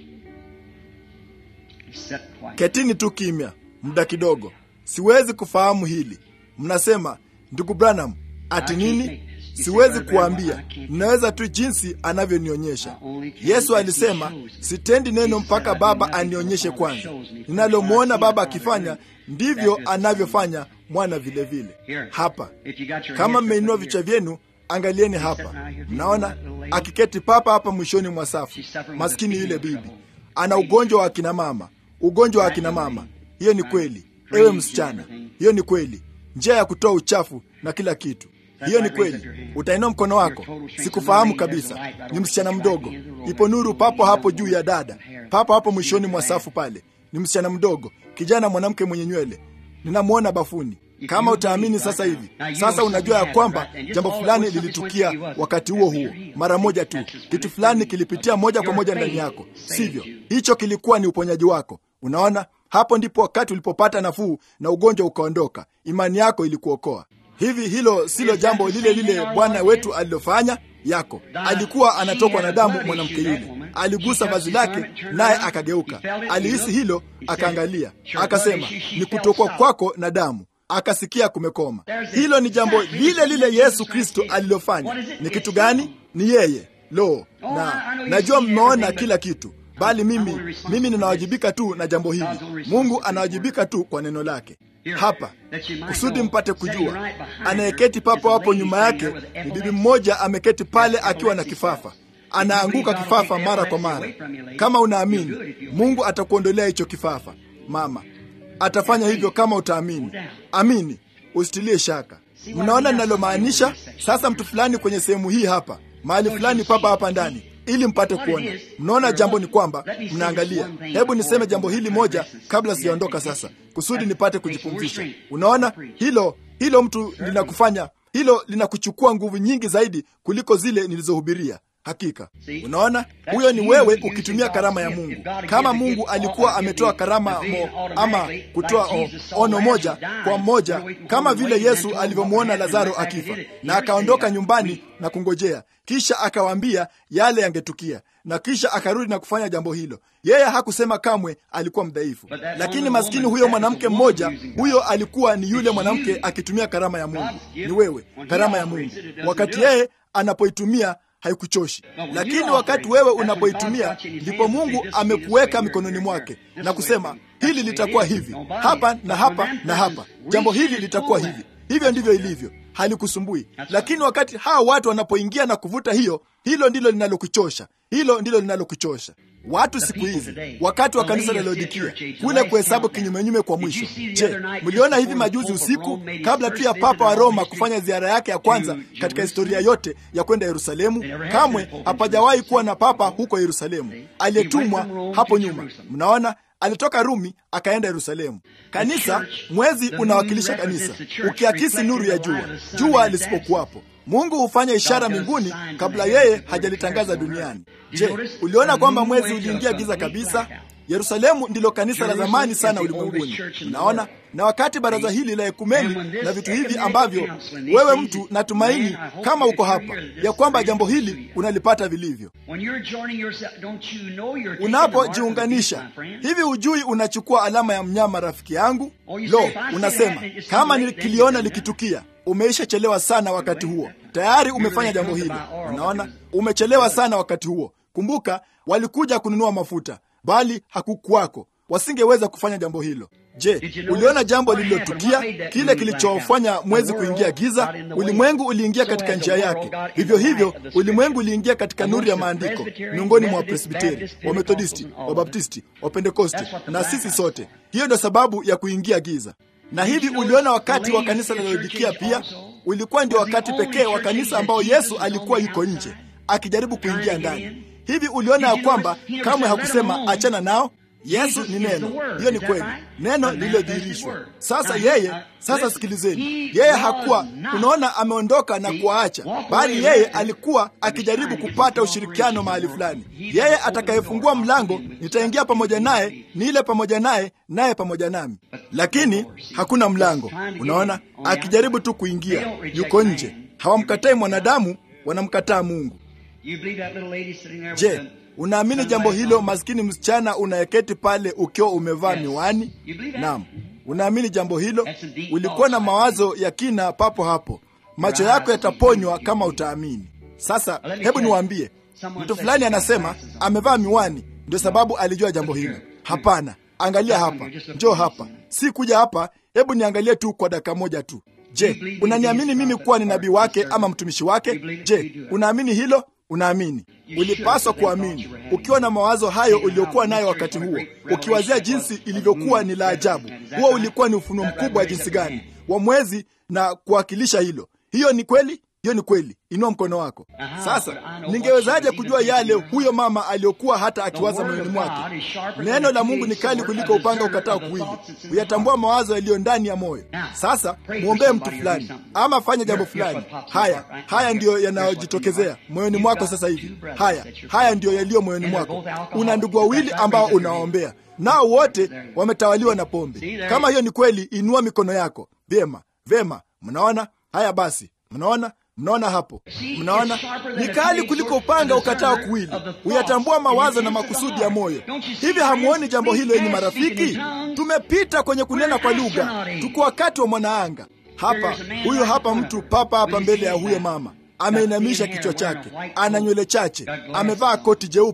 Ketini tu kimya muda kidogo. Siwezi kufahamu hili. Mnasema ndugu Branham, ati nini? Siwezi kuambia, ninaweza tu jinsi anavyonionyesha. Yesu alisema, sitendi neno mpaka Baba anionyeshe kwanza. Ninalomwona Baba akifanya ndivyo anavyofanya mwana vilevile vile. Hapa kama mmeinua vichwa vyenu, angalieni hapa, mnaona akiketi papa hapa mwishoni mwa safu. Maskini yule bibi ana ugonjwa wa akina mama, ugonjwa wa akina mama. Hiyo ni kweli, ewe msichana, hiyo ni kweli, njia ya kutoa uchafu na kila kitu. Hiyo ni kweli. Utainua mkono wako. Sikufahamu kabisa, ni msichana mdogo. Ipo nuru papo hapo juu ya dada, papo hapo mwishoni mwa safu pale. Ni msichana mdogo, kijana mwanamke mwenye nywele, ninamwona bafuni. Kama utaamini sasa hivi, sasa unajua ya kwamba jambo fulani lilitukia wakati huo huo, mara moja tu. Kitu fulani kilipitia moja kwa moja ndani yako, sivyo? Hicho kilikuwa ni uponyaji wako. Unaona, hapo ndipo wakati ulipopata nafuu na ugonjwa ukaondoka. Imani yako ilikuokoa. Hivi hilo silo jambo lile lile Bwana wetu alilofanya yako? Alikuwa anatokwa na damu, mwanamke yule aligusa vazi lake, naye akageuka. Alihisi hilo, akaangalia, akasema, ni kutokwa kwako na damu akasikia kumekoma. Hilo ni jambo lile lile Yesu Kristo alilofanya. Ni kitu gani? Ni yeye. Lo, na najua mmeona kila kitu, bali mimi mimi ninawajibika tu na jambo hili. Mungu anawajibika tu kwa neno lake. hapa kusudi mpate kujua. Anayeketi papo hapo nyuma yake ni bibi mmoja ameketi pale akiwa na kifafa, anaanguka kifafa mara kwa mara. Kama unaamini, Mungu atakuondolea hicho kifafa. Mama atafanya hivyo kama utaamini. Amini, usitilie shaka. Mnaona ninalomaanisha? Sasa mtu fulani kwenye sehemu hii hapa, mahali fulani papa hapa ndani ili mpate kuona. Mnaona, jambo ni kwamba mnaangalia. Hebu niseme jambo hili moja kabla sijaondoka sasa, kusudi nipate kujipumzisha. Unaona, hilo hilo mtu linakufanya hilo linakuchukua nguvu nyingi zaidi kuliko zile nilizohubiria. Hakika, unaona, huyo ni wewe ukitumia karama ya Mungu. Kama Mungu alikuwa ametoa karama mo, ama kutoa o, ono moja kwa mmoja, kama vile Yesu alivyomwona Lazaro akifa na akaondoka nyumbani na kungojea, kisha akawaambia yale yangetukia, na kisha akarudi na kufanya jambo hilo. Yeye hakusema kamwe alikuwa mdhaifu, lakini maskini huyo mwanamke mmoja, huyo alikuwa ni yule mwanamke akitumia karama ya Mungu. Ni wewe, karama ya Mungu, wakati yeye anapoitumia haikuchoshi lakini wakati wewe unapoitumia ndipo Mungu amekuweka mikononi mwake na kusema hili litakuwa hivi hapa na hapa na hapa, jambo hili litakuwa hivi. Hivyo ndivyo ilivyo, halikusumbui. Lakini wakati hawa watu wanapoingia na kuvuta hiyo, hilo ndilo linalokuchosha, hilo ndilo linalokuchosha. Watu siku hizi, wakati wa kanisa la Laodikia kule kuhesabu kinyumenyume kwa mwisho. Je, mliona hivi majuzi usiku, kabla tu ya Papa wa Roma kufanya ziara yake ya kwanza katika historia yote ya kwenda Yerusalemu? Kamwe hapajawahi kuwa na papa huko Yerusalemu aliyetumwa hapo nyuma. Mnaona, alitoka Rumi akaenda Yerusalemu. Kanisa, mwezi unawakilisha kanisa, ukiakisi nuru ya jua, jua lisipokuwapo Mungu hufanya ishara mbinguni kabla yeye hajalitangaza duniani. Je, uliona kwamba mwezi uliingia giza kabisa? Yerusalemu ndilo kanisa la zamani sana ulimwenguni. Unaona, na wakati baraza hili la ekumeni na vitu hivi ambavyo wewe mtu, natumaini kama uko hapa ya kwamba jambo hili unalipata vilivyo. Unapojiunganisha hivi, ujui unachukua alama ya mnyama, rafiki yangu. Lo, unasema kama nikiliona likitukia Umeishachelewa sana wakati huo, tayari umefanya jambo hili. Unaona, umechelewa sana wakati huo. Kumbuka, walikuja kununua mafuta, bali hakukuwako, wasingeweza kufanya jambo hilo. Je, uliona jambo lililotukia, kile kilichofanya mwezi kuingia giza? Ulimwengu uliingia katika njia yake. Vivyo hivyo, ulimwengu uliingia katika nuru ya maandiko, miongoni mwa Wapresbiteri, Wamethodisti, Wabaptisti, Wapentekosti na sisi sote. Hiyo ndio sababu ya kuingia giza na hivi uliona wakati wa kanisa la Laodikia pia ulikuwa ndio wakati pekee wa kanisa ambao Yesu alikuwa yuko nje akijaribu kuingia ndani. Hivi uliona ya kwamba kamwe hakusema achana nao. Yesu ni neno. Hiyo ni kweli, neno lililodhihirishwa. Sasa yeye, sasa sikilizeni, yeye hakuwa, unaona, ameondoka na kuwaacha, bali yeye alikuwa akijaribu kupata ushirikiano mahali fulani. Yeye atakayefungua mlango, nitaingia pamoja naye, niile pamoja naye, naye pamoja nami. Lakini hakuna mlango, unaona, akijaribu tu kuingia, yuko nje. Hawamkatai mwanadamu, wanamkataa Mungu. Je, unaamini jambo hilo, maskini msichana unayeketi pale ukiwa umevaa miwani? Naam, unaamini jambo hilo? Ulikuwa na mawazo ya kina papo hapo. Macho yako yataponywa kama utaamini. Sasa hebu niwaambie, mtu fulani anasema amevaa miwani ndio sababu alijua jambo hilo. Hapana, angalia hapa, njoo hapa, si kuja hapa. Hebu niangalie tu kwa dakika moja tu. Je, unaniamini mimi kuwa ni nabii wake ama mtumishi wake? Je, unaamini hilo? Unaamini? Ulipaswa kuamini ukiwa na mawazo hayo uliokuwa nayo wakati huo, ukiwazia jinsi ilivyokuwa ni la ajabu. Huo ulikuwa ni ufunuo mkubwa wa jinsi gani wa mwezi na kuwakilisha hilo. Hiyo ni kweli, hiyo ni kweli. Inua mkono wako sasa. Ningewezaje kujua yale huyo mama aliyokuwa hata akiwaza moyoni mwake? Neno la Mungu ni kali kuliko upanga ukatao kuwili, huyatambua mawazo yaliyo ndani ya moyo. Sasa mwombee mtu fulani ama fanya jambo fulani. Haya, haya ndiyo yanayojitokezea moyoni mwako sasa hivi. Haya, haya ndiyo yaliyo moyoni mwako. Una ndugu wawili ambao unawaombea nao, wote wametawaliwa na pombe. Kama hiyo ni kweli, inua mikono yako. Vyema, vyema. Mnaona haya? Basi mnaona Mnaona hapo, mnaona ni kali kuliko upanga ukatao kuwili, huyatambua mawazo na makusudi ya moyo. Hivi hamuoni jambo hilo, yenye marafiki? Tumepita kwenye kunena kwa lugha, tuko wakati wa mwanaanga. Hapa huyo hapa mtu papa hapa mbele ya huyo mama, ameinamisha kichwa chake, ana nywele chache, amevaa koti jeupe,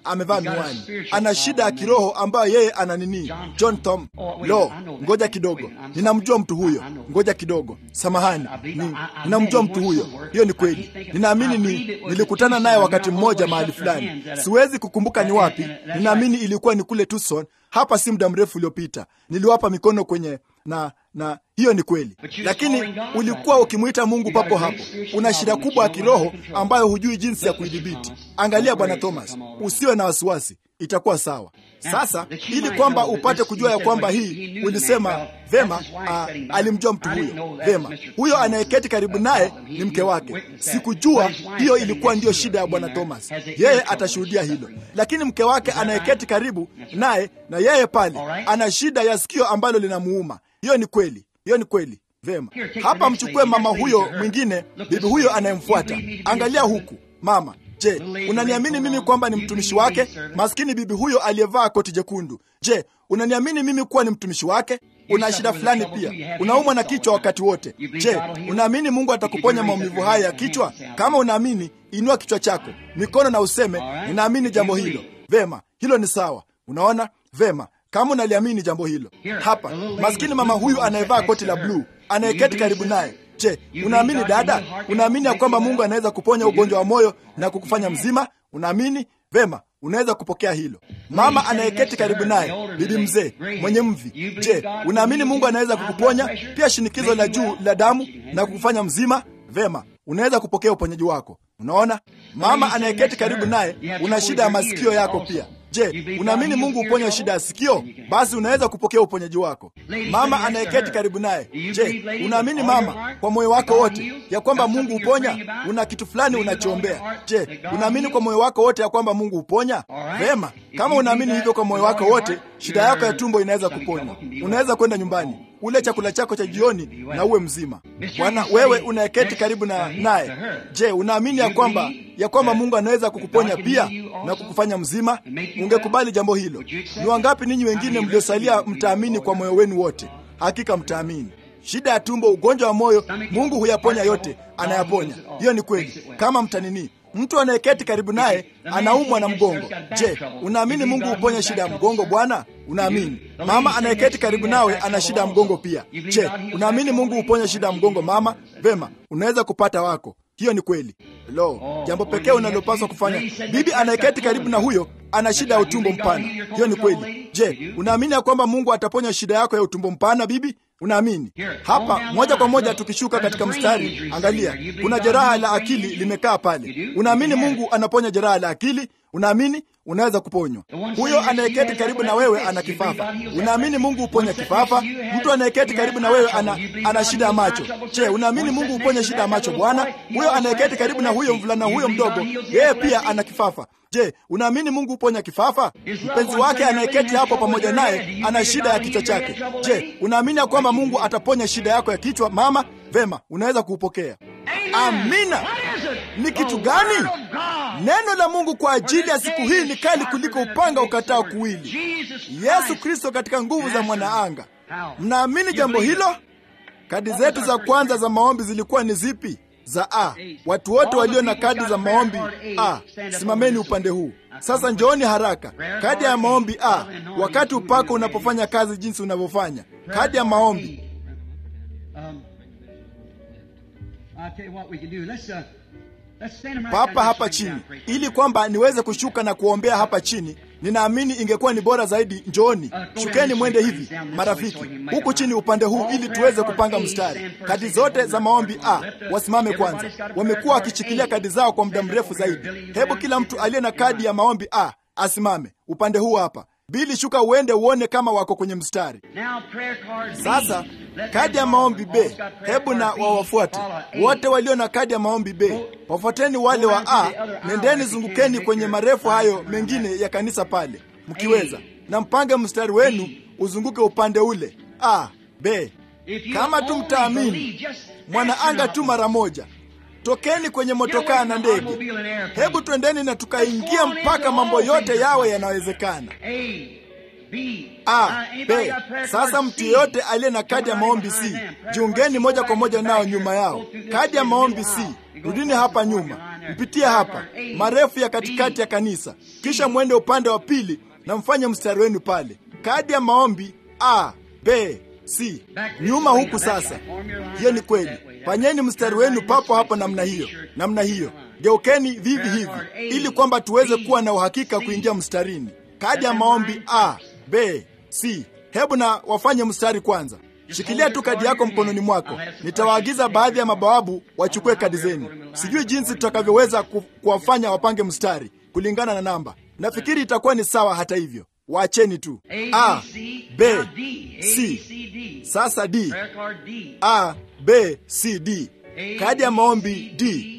amevaa miwani, ana shida ya kiroho ambayo yeye ana nini. John Thom, lo, ngoja kidogo, ninamjua mtu huyo. Ngoja kidogo, samahani, ni, ninamjua mtu huyo. Hiyo ni kweli, ninaamini ni nilikutana naye wakati mmoja mahali fulani, siwezi kukumbuka ni wapi. Ninaamini ilikuwa ni kule Tucson, hapa si muda mrefu uliopita. Niliwapa mikono kwenye na na hiyo ni kweli, lakini ulikuwa ukimwita Mungu papo hapo. Una shida kubwa ya kiroho ambayo hujui jinsi ya kuidhibiti. Angalia Bwana Thomas, usiwe na wasiwasi, itakuwa sawa. Sasa ili kwamba upate kujua ya kwamba hii ulisema vema, a, alimjua mtu huyo vema. Huyo anayeketi karibu naye ni mke wake. Sikujua hiyo ilikuwa ndiyo shida ya Bwana Thomas, yeye atashuhudia hilo. Lakini mke wake anayeketi karibu naye na yeye pale ana shida ya sikio ambalo linamuuma. Hiyo ni kweli, hiyo ni kweli. Vema, hapa mchukue mama huyo mwingine, bibi huyo anayemfuata. Angalia huku mama Je, unaniamini mimi kwamba ni mtumishi wake? Maskini bibi huyo aliyevaa koti jekundu. Je, unaniamini mimi kuwa ni mtumishi wake? Una shida fulani pia, unaumwa na kichwa wakati wote. Je, unaamini Mungu atakuponya maumivu haya ya kichwa? Kama unaamini, inua kichwa chako, mikono na useme ninaamini jambo hilo. Vema, hilo ni sawa. Unaona vema, kama unaliamini jambo hilo. Hapa maskini mama huyu anayevaa koti la bluu anayeketi karibu naye Je, unaamini dada? Unaamini ya kwamba Mungu anaweza kuponya ugonjwa wa moyo na kukufanya mzima? Unaamini? Vema, unaweza kupokea hilo. Mama anayeketi karibu naye, bibi mzee mwenye mvi, je, unaamini Mungu anaweza kukuponya pia shinikizo la juu la damu na kukufanya mzima? Vema, unaweza kupokea uponyaji wako. Unaona, mama anayeketi karibu naye, una shida ya masikio yako pia Je, unaamini Mungu huponya shida ya sikio? Basi unaweza kupokea uponyaji wako. Mama anayeketi karibu naye, je, unaamini mama, kwa moyo wako wote ya kwamba Mungu huponya? Una kitu fulani unachoombea. Je, unaamini kwa moyo wako wote ya kwamba Mungu huponya? Vema, kama unaamini hivyo kwa moyo wako wote, shida yako ya tumbo inaweza kuponywa. Unaweza kwenda nyumbani ule chakula chako cha jioni na uwe mzima. Bwana, wewe unayeketi karibu na naye, je, unaamini ya kwamba ya kwamba Mungu anaweza kukuponya pia na kukufanya mzima? Ungekubali jambo hilo? Ni wangapi ninyi wengine mliosalia mtaamini kwa moyo wenu wote? Hakika mtaamini. Shida ya tumbo, ugonjwa wa moyo, Mungu huyaponya yote, anayaponya. Hiyo ni kweli. Kama mtanini mtu anayeketi karibu naye anaumwa na mgongo. Je, unaamini Mungu huponya shida ya mgongo? Bwana, unaamini? Mama anayeketi karibu nawe ana shida ya mgongo pia. Je, unaamini Mungu huponya shida ya mgongo? Mama, vema, unaweza kupata wako. Hiyo ni kweli. Lo, jambo pekee unalopaswa kufanya. Bibi anayeketi karibu na huyo ana shida ya utumbo mpana. Hiyo ni kweli. Je, unaamini ya kwamba Mungu ataponya shida yako ya utumbo mpana, bibi? Unaamini? Hapa moja kwa moja tukishuka katika mstari, angalia, kuna jeraha la akili limekaa pale. Unaamini Mungu anaponya jeraha la akili? Unaamini unaweza kuponywa. Huyo anayeketi karibu na wewe ana kifafa. Unaamini Mungu huponya kifafa? Mtu anayeketi karibu na wewe ana, ana shida ya macho. Je, unaamini Mungu huponya shida ya macho? Bwana, huyo anayeketi karibu na huyo mvulana huyo mdogo, yeye pia ana kifafa. Je, unaamini Mungu huponya kifafa? Mpenzi wake anayeketi hapo pamoja naye ana shida ya kichwa chake. Je, unaamini ya kwamba Mungu ataponya shida yako ya kichwa? Mama, vema, unaweza kuupokea. Amina. Ni kitu gani? Neno la Mungu kwa ajili ya siku hii ni kali kuliko upanga ukatao kuwili. Yesu Kristo katika nguvu za mwanaanga. Mnaamini jambo hilo? Kadi zetu za kwanza za maombi zilikuwa ni zipi? Za A. Watu wote walio na kadi za maombi A, simameni upande huu sasa. Njooni haraka. Kadi ya maombi A, wakati upako unapofanya kazi jinsi unavyofanya. Kadi ya maombi papa hapa chini, ili kwamba niweze kushuka na kuombea hapa chini. Ninaamini ingekuwa ni bora zaidi. Njooni, shukeni mwende hivi marafiki, huku chini upande huu, ili tuweze kupanga mstari. Kadi zote za maombi A wasimame kwanza. Wamekuwa wakishikilia kadi zao kwa muda mrefu zaidi. Hebu kila mtu aliye na kadi ya maombi A asimame upande huu hapa. Bili, shuka uende uone kama wako kwenye mstari. Sasa kadi ya maombi B, hebu na wawafuate wote walio na kadi ya maombi B. Wafuateni wale wa A, nendeni zungukeni kwenye marefu hayo mengine ya kanisa pale mkiweza, na mpange mstari wenu uzunguke upande ule A, B. Kama tu mtaamini mwanaanga tu mara moja Tokeni kwenye motokaa na ndege, hebu twendeni na tukaingia mpaka mambo yote yawe yanawezekana. A, B. Sasa mtu yeyote aliye na kadi ya maombi C, jiungeni moja kwa moja nao nyuma yao. Kadi ya maombi C, rudini hapa nyuma. mpitie hapa, marefu ya katikati ya kanisa, kisha mwende upande wa pili na mfanye mstari wenu pale. Kadi ya maombi A, B, C. Nyuma huku sasa. Hiyo ni kweli. Fanyeni mstari wenu papo hapo namna hiyo, namna hiyo. Geukeni vivi hivi ili kwamba tuweze kuwa na uhakika kuingia mstarini. Kadi ya maombi A, B, C. Hebu na wafanye mstari kwanza. Shikilia tu kadi yako mkononi mwako. Nitawaagiza baadhi ya mabawabu wachukue kadi zenu. Sijui jinsi tutakavyoweza ku, kuwafanya wapange mstari kulingana na namba. Nafikiri itakuwa ni sawa. Hata hivyo, waacheni tu. A, B, C. Sasa D. A, B, C, D. Kadi ya maombi D.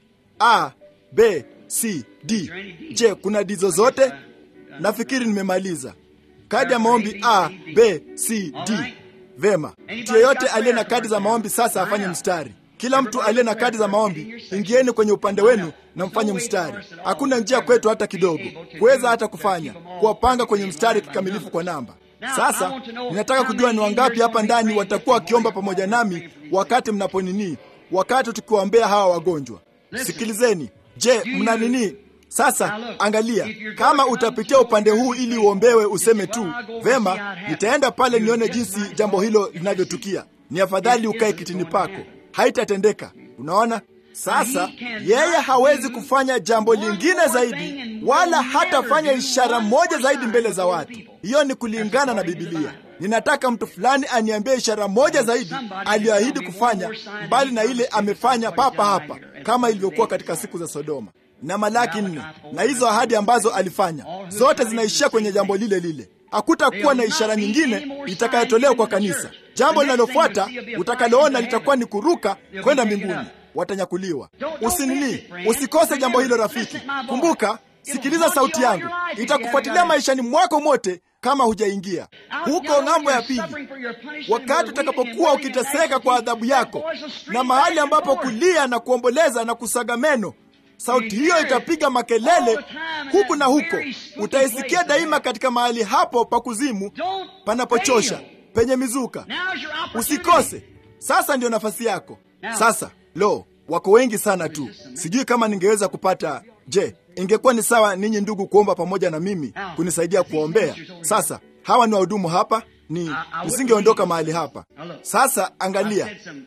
A, B, C, D. Je, kuna D zozote? Nafikiri nimemaliza. Kadi ya maombi A, B, C, D. Vema, mtu yeyote aliye na kadi za maombi sasa afanye mstari. Kila mtu aliye na kadi za maombi, ingieni kwenye upande wenu na mfanye mstari. Hakuna njia kwetu hata kidogo kuweza hata kufanya kuwapanga kwenye mstari kikamilifu kwa namba. Sasa ninataka kujua ni wangapi hapa ndani watakuwa wakiomba pamoja nami wakati mnaponini, wakati tukiwaombea hawa wagonjwa. Sikilizeni. Je, mna nini? Sasa angalia, kama utapitia upande huu ili uombewe, useme tu vema, nitaenda pale nione jinsi jambo hilo linavyotukia. Ni afadhali ukae kitini pako, haitatendeka. Unaona? Sasa yeye hawezi kufanya jambo lingine zaidi, wala hatafanya ishara moja zaidi mbele za watu. Hiyo ni kulingana na Bibilia. Ninataka mtu fulani aniambie ishara moja zaidi aliyoahidi kufanya, mbali na ile amefanya papa hapa, kama ilivyokuwa katika siku za Sodoma na Malaki nne, na hizo ahadi ambazo alifanya zote zinaishia kwenye jambo lile lile. Hakutakuwa na ishara nyingine itakayotolewa kwa kanisa. Jambo linalofuata utakaloona litakuwa ni kuruka kwenda mbinguni, watanyakuliwa. Usinini, usikose jambo hilo rafiki. Kumbuka, sikiliza sauti yangu, itakufuatilia maishani mwako mote kama hujaingia huko ng'ambo ya pili, wakati utakapokuwa ukiteseka kwa adhabu yako, na mahali ambapo kulia na kuomboleza na kusaga meno sauti hiyo itapiga makelele huku na huko. Utaisikia daima katika mahali hapo pa kuzimu panapochosha, penye mizuka. Usikose. Sasa ndiyo nafasi yako. Sasa lo, wako wengi sana tu, sijui kama ningeweza kupata. Je, ingekuwa ni sawa ninyi ndugu kuomba pamoja na mimi kunisaidia kuombea? Sasa hawa ni wahudumu hapa, ni nisingeondoka mahali hapa. Sasa angalia,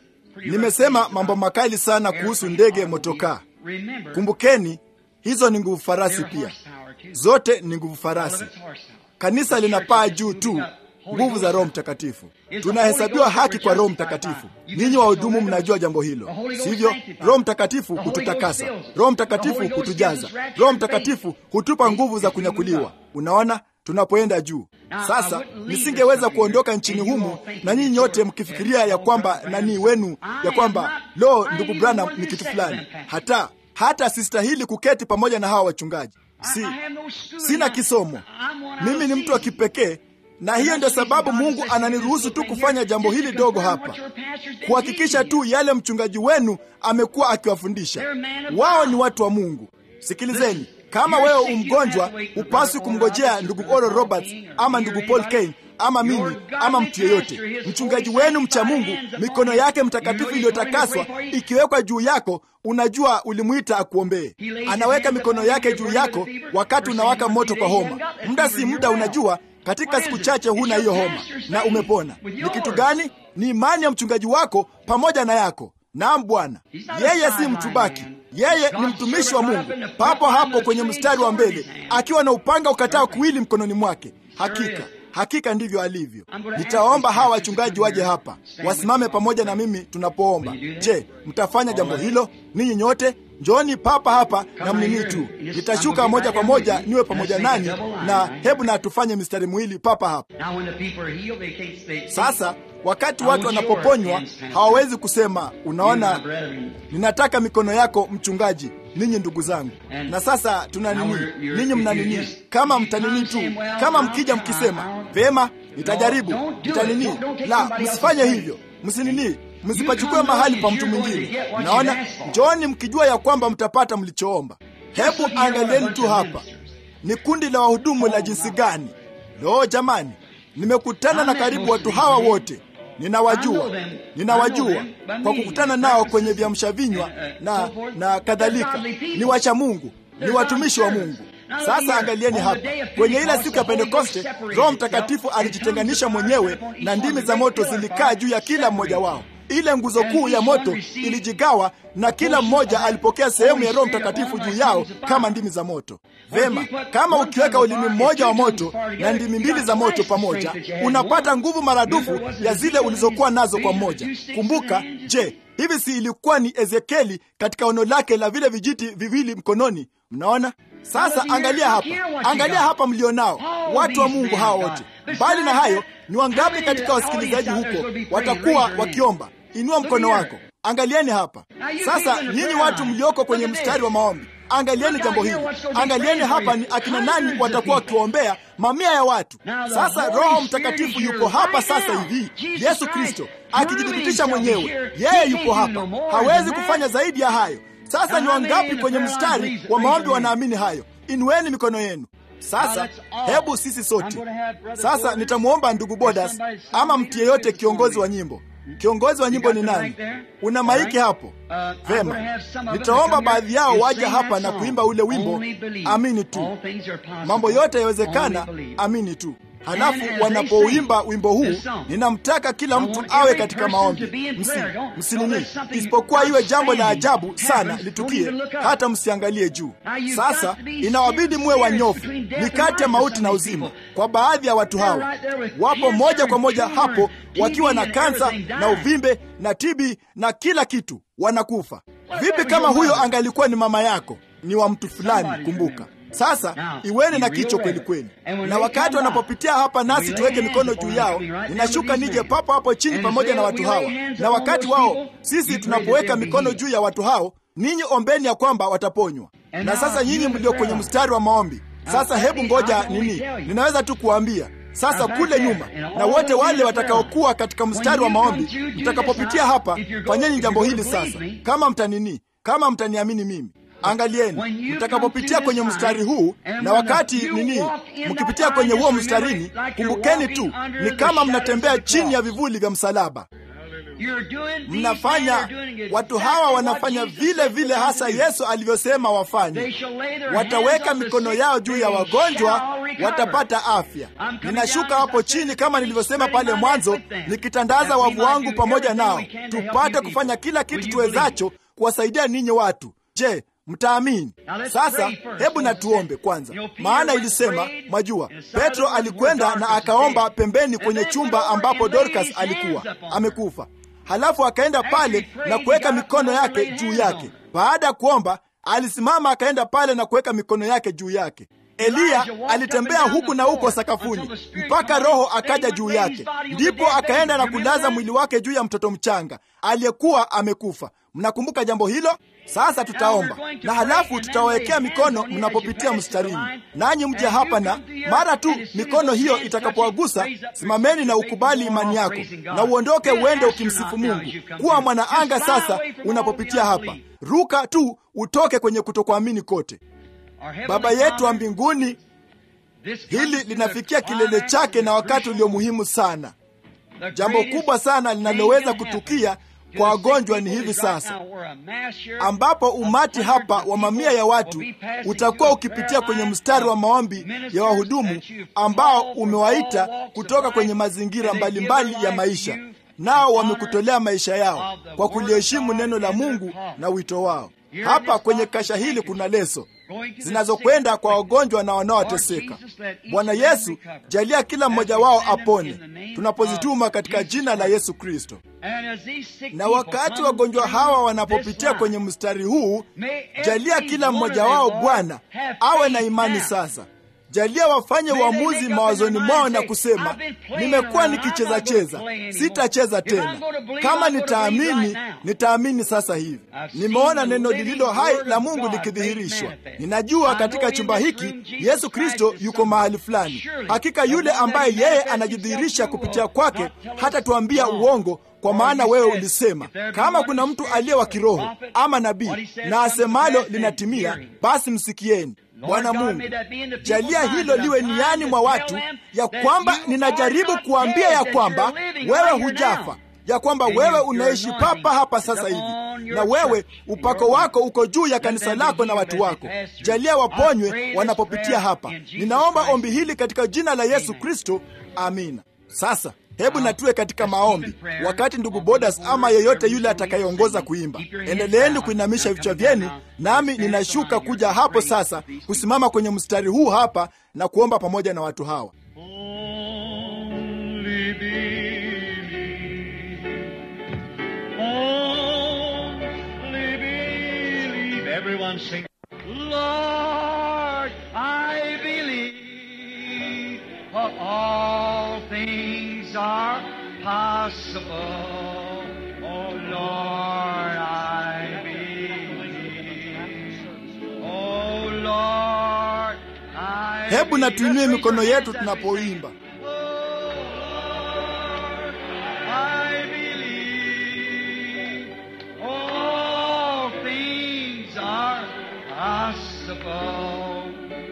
nimesema mambo makali sana kuhusu ndege motokaa. Kumbukeni, hizo ni nguvu farasi pia, zote ni nguvu farasi. Kanisa linapaa juu tu nguvu za Roho Mtakatifu. Tunahesabiwa haki kwa Roho Mtakatifu. Ninyi wahudumu mnajua jambo hilo, sivyo? Roho Mtakatifu hututakasa, Roho Mtakatifu hutujaza, Roho Mtakatifu hutupa nguvu za kunyakuliwa. Unaona, tunapoenda juu sasa. Nisingeweza kuondoka nchini humu na nyinyi nyote mkifikiria ya kwamba nani wenu ya kwamba lo, ndugu Branham ni kitu fulani. Hata hata sistahili kuketi pamoja na hawa wachungaji. Si, sina kisomo, mimi ni mtu wa kipekee na hiyo ndio sababu Mungu ananiruhusu tu kufanya jambo hili dogo hapa, kuhakikisha tu yale mchungaji wenu amekuwa akiwafundisha. Wao ni watu wa Mungu. Sikilizeni, kama wewe umgonjwa, hupaswi kumngojea ndugu Oral Roberts ama ndugu Paul Kane ama mimi ama mtu yeyote. Mchungaji wenu mcha Mungu, mikono yake mtakatifu iliyotakaswa ikiwekwa juu yako, unajua ulimwita akuombee. Anaweka mikono yake juu yako wakati unawaka moto kwa homa. Muda si muda, unajua katika siku chache huna hiyo homa na umepona. Ni kitu gani? Ni imani ya mchungaji wako pamoja na yako. Naam Bwana, yeye si mtubaki, yeye ni mtumishi wa Mungu, papo hapo kwenye mstari wa mbele, akiwa na upanga ukatao kuwili mkononi mwake. Hakika hakika ndivyo alivyo. Nitaomba hawa wachungaji waje hapa wasimame pamoja na mimi tunapoomba. Je, mtafanya jambo hilo? Ninyi nyote njooni papa hapa na mnini tu, nitashuka moja kwa moja niwe pamoja nanyi, na hebu na tufanye mistari miwili papa hapa sasa. Wakati watu wanapoponywa hawawezi kusema, unaona, ninataka mikono yako mchungaji, ninyi ndugu zangu. Na sasa tuna nini? Ninyi mna nini? Kama mtanini tu, kama mkija mkisema vema, nitajaribu, nitanini. La, msifanye hivyo, msinini, msipachukue mahali pa mtu mwingine. Naona, njooni mkijua ya kwamba mtapata mlichoomba. Hebu angalieni tu hapa, ni kundi la wahudumu la jinsi gani! Lo, jamani, nimekutana na karibu watu hawa wote ninawajua, ninawajua kwa kukutana nao kwenye viamsha vinywa na, na kadhalika. Ni wacha Mungu, ni watumishi wa Mungu. Sasa angalieni hapa, kwenye ile siku ya Pentekoste, Roho Mtakatifu alijitenganisha mwenyewe na ndimi za moto zilikaa juu ya kila mmoja wao. Ile nguzo kuu ya moto ilijigawa na kila mmoja alipokea sehemu ya Roho Mtakatifu juu yao kama ndimi za moto. Vema, kama ukiweka ulimi mmoja wa moto na ndimi mbili za moto pamoja, unapata nguvu maradufu ya zile ulizokuwa nazo kwa mmoja. Kumbuka, je, hivi si ilikuwa ni Ezekieli katika ono lake la vile vijiti viwili mkononi? Mnaona? Sasa angalia hapa, angalia hapa mlionao watu wa Mungu hawa wote. Mbali na hayo, ni wangapi katika wasikilizaji huko watakuwa wakiomba? Inua mkono wako. Angalieni hapa sasa, nyinyi watu mlioko kwenye mstari wa maombi, angalieni jambo hili. Angalieni hapa ni akina nani watakuwa wakiwaombea mamia ya watu. Sasa Roho Mtakatifu yupo hapa sasa hivi, Yesu Kristo akijithibitisha mwenyewe, yeye yupo hapa, hawezi kufanya zaidi ya hayo. Sasa ni wangapi kwenye mstari wa maombi wanaamini hayo? Inueni mikono yenu. Sasa hebu sisi sote sasa, nitamwomba ndugu Bodas ama mtu yeyote, kiongozi wa nyimbo. Kiongozi wa nyimbo ni nani? Una maiki hapo? Vema, nitaomba baadhi yao waje hapa na kuimba ule wimbo amini tu, mambo yote yawezekana, amini tu. Halafu wanapouimba wimbo huu, ninamtaka kila mtu awe katika maombi, msi msinini, isipokuwa iwe jambo la ajabu sana litukie, hata msiangalie juu. Sasa inawabidi muwe wanyofu, ni kati ya mauti na uzima. Kwa baadhi ya watu hawa wapo moja kwa moja hapo, wakiwa na kansa na uvimbe na tibi na kila kitu, wanakufa. Vipi kama huyo angalikuwa ni mama yako, ni wa mtu fulani? Kumbuka sasa iweni na kicho kweli kweli, na wakati wanapopitia hapa nasi tuweke mikono juu yao. Ninashuka nije papo hapo chini pamoja na watu hawa, na wakati wao sisi tunapoweka mikono juu ya watu hao, ninyi ombeni ya kwamba wataponywa. Na sasa nyinyi mlio kwenye mstari wa maombi, sasa hebu ngoja nini, ninaweza tu kuambia sasa kule nyuma, na wote wale watakaokuwa katika mstari wa maombi, mtakapopitia hapa, fanyeni jambo hili sasa, kama mtanini, kama mtaniamini mimi Angalieni mtakapopitia kwenye mstari huu, na wakati nini, mkipitia kwenye huo mstarini, kumbukeni tu, ni kama mnatembea chini ya vivuli vya msalaba. Mnafanya, watu hawa wanafanya vile vile hasa Yesu alivyosema wafanye. Wataweka mikono yao juu ya wagonjwa, watapata afya. Ninashuka hapo chini kama nilivyosema pale mwanzo, nikitandaza wavu wangu pamoja nao, tupate kufanya kila kitu tuwezacho kuwasaidia ninyi watu. Je, mtaamini? Sasa hebu na tuombe kwanza, maana ilisema, mwajua, Petro alikwenda na akaomba pembeni kwenye chumba ambapo Dorcas alikuwa amekufa. Halafu akaenda pale na kuweka mikono yake juu yake. Baada ya kuomba, alisimama akaenda pale na kuweka mikono yake juu yake. Eliya alitembea huku na huko sakafuni mpaka Roho akaja juu yake, ndipo akaenda na kulaza mwili wake juu ya mtoto mchanga aliyekuwa amekufa. Mnakumbuka jambo hilo? Sasa tutaomba na halafu tutawawekea mikono mnapopitia mstarini, nanyi mje hapa, na mara tu mikono hiyo itakapowagusa, simameni na ukubali imani yako na uondoke uende ukimsifu Mungu. Kuwa mwanaanga sasa unapopitia hapa, ruka tu utoke kwenye kutokuamini kote. Baba yetu wa mbinguni, hili linafikia kilele chake na wakati ulio muhimu sana. Jambo kubwa sana linaloweza kutukia kwa wagonjwa ni hivi sasa, ambapo umati hapa wa mamia ya watu utakuwa ukipitia kwenye mstari wa maombi ya wahudumu ambao umewaita kutoka kwenye mazingira mbalimbali mbali ya maisha, nao wamekutolea maisha yao kwa kuliheshimu neno la Mungu na wito wao. Hapa kwenye kasha hili kuna leso zinazokwenda kwa wagonjwa na wanaoteseka. Bwana Yesu, jalia kila mmoja wao apone tunapozituma katika jina la Yesu Kristo. Na wakati wagonjwa hawa wanapopitia kwenye mstari huu, jalia kila mmoja wao Bwana awe na imani sasa. Jalia wafanye uamuzi mawazoni mwao na kusema, nimekuwa nikicheza cheza, sitacheza tena. Kama nitaamini, nitaamini sasa hivi. Nimeona neno lililo hai la Mungu likidhihirishwa. Ninajua katika chumba hiki Yesu Kristo yuko mahali fulani. Hakika yule ambaye yeye anajidhihirisha kupitia kwake hata tuambia uongo kwa maana wewe ulisema, kama kuna mtu aliye wa kiroho ama nabii na asemalo linatimia, basi msikieni. Bwana Mungu, jalia hilo liwe niani mwa watu, ya kwamba ninajaribu kuambia ya kwamba wewe hujafa ya kwamba wewe unaishi papa hapa sasa hivi, na wewe upako wako uko juu ya kanisa lako na watu wako. Jalia waponywe wanapopitia hapa. Ninaomba ombi hili katika jina la Yesu Kristo, amina. Sasa hebu natuwe katika maombi, wakati ndugu Bodas ama yeyote yule atakayeongoza kuimba. Endeleeni kuinamisha vichwa vyenu, nami ninashuka kuja hapo sasa kusimama kwenye mstari huu hapa na kuomba pamoja na watu hawa. Everyone sing. Lord, I believe for all things are possible. Oh Lord, I believe. Oh Lord, I Hebu na tuinue mikono yetu tunapoimba. Lord, I believe. All things are possible.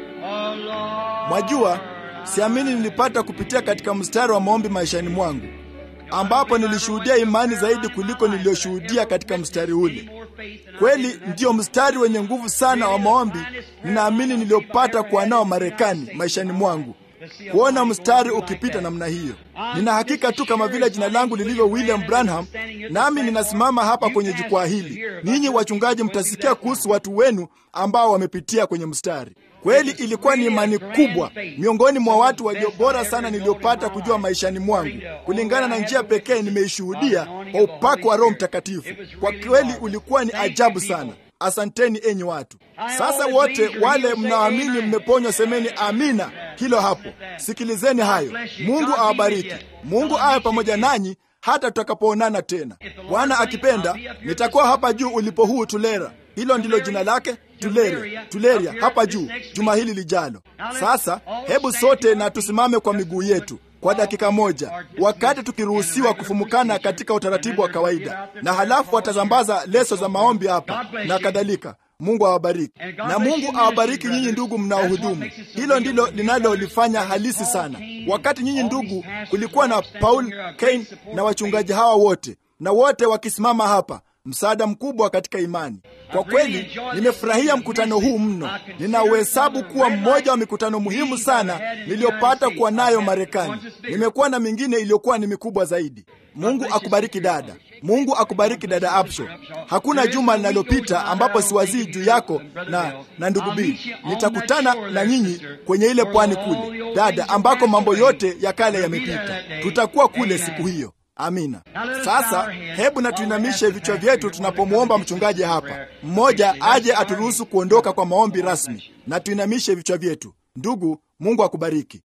Oh Lord, Mwajua, siamini nilipata kupitia katika mstari wa maombi maishani mwangu, ambapo nilishuhudia imani zaidi kuliko niliyoshuhudia katika mstari ule. Kweli ndiyo mstari wenye nguvu sana wa maombi ninaamini niliyopata kuwa nao Marekani maishani mwangu, kuona mstari ukipita namna hiyo. Nina hakika tu kama vile jina langu lilivyo William Branham, nami ninasimama hapa kwenye jukwaa hili. Ninyi wachungaji mtasikia kuhusu watu wenu ambao wamepitia kwenye mstari. Kweli ilikuwa ni imani kubwa miongoni mwa watu walio bora sana niliyopata kujua maishani mwangu, kulingana na njia pekee nimeishuhudia kwa upako wa Roho Mtakatifu. Kwa kweli ulikuwa ni ajabu sana. Asanteni enyi watu. Sasa wote wale mnaamini mmeponywa, semeni amina. Hilo hapo, sikilizeni hayo. Mungu awabariki. Mungu awe pamoja nanyi hata tutakapoonana tena. Bwana akipenda, nitakuwa hapa juu ulipo huu Tulera. Hilo ndilo jina lake, Tuleria, Tuleria, hapa juu juma hili lijalo. Sasa hebu sote na tusimame kwa miguu yetu kwa dakika moja, wakati tukiruhusiwa kufumukana katika utaratibu wa kawaida, na halafu watazambaza leso za maombi hapa na kadhalika. Mungu awabariki na Mungu awabariki nyinyi ndugu mnaohudumu. Hilo ndilo linalolifanya halisi sana. Wakati nyinyi ndugu, kulikuwa na Paul Kane na wachungaji hawa wote na wote wakisimama hapa, msaada mkubwa katika imani. Kwa kweli nimefurahia mkutano huu mno. Ninauhesabu kuwa mmoja wa mikutano muhimu sana niliyopata kuwa nayo Marekani. Nimekuwa na mingine iliyokuwa ni mikubwa zaidi. Mungu akubariki dada. Mungu akubariki dada Absho. Hakuna juma linalopita ambapo siwazii juu yako na, na ndugu B. Nitakutana na nyinyi kwenye ile pwani kule dada, ambako mambo yote ya kale yamepita. Tutakuwa kule siku hiyo. Amina. Sasa hebu na tuinamishe vichwa vyetu tunapomwomba mchungaji hapa mmoja aje aturuhusu kuondoka kwa maombi rasmi, na tuinamishe vichwa vyetu. Ndugu, Mungu akubariki.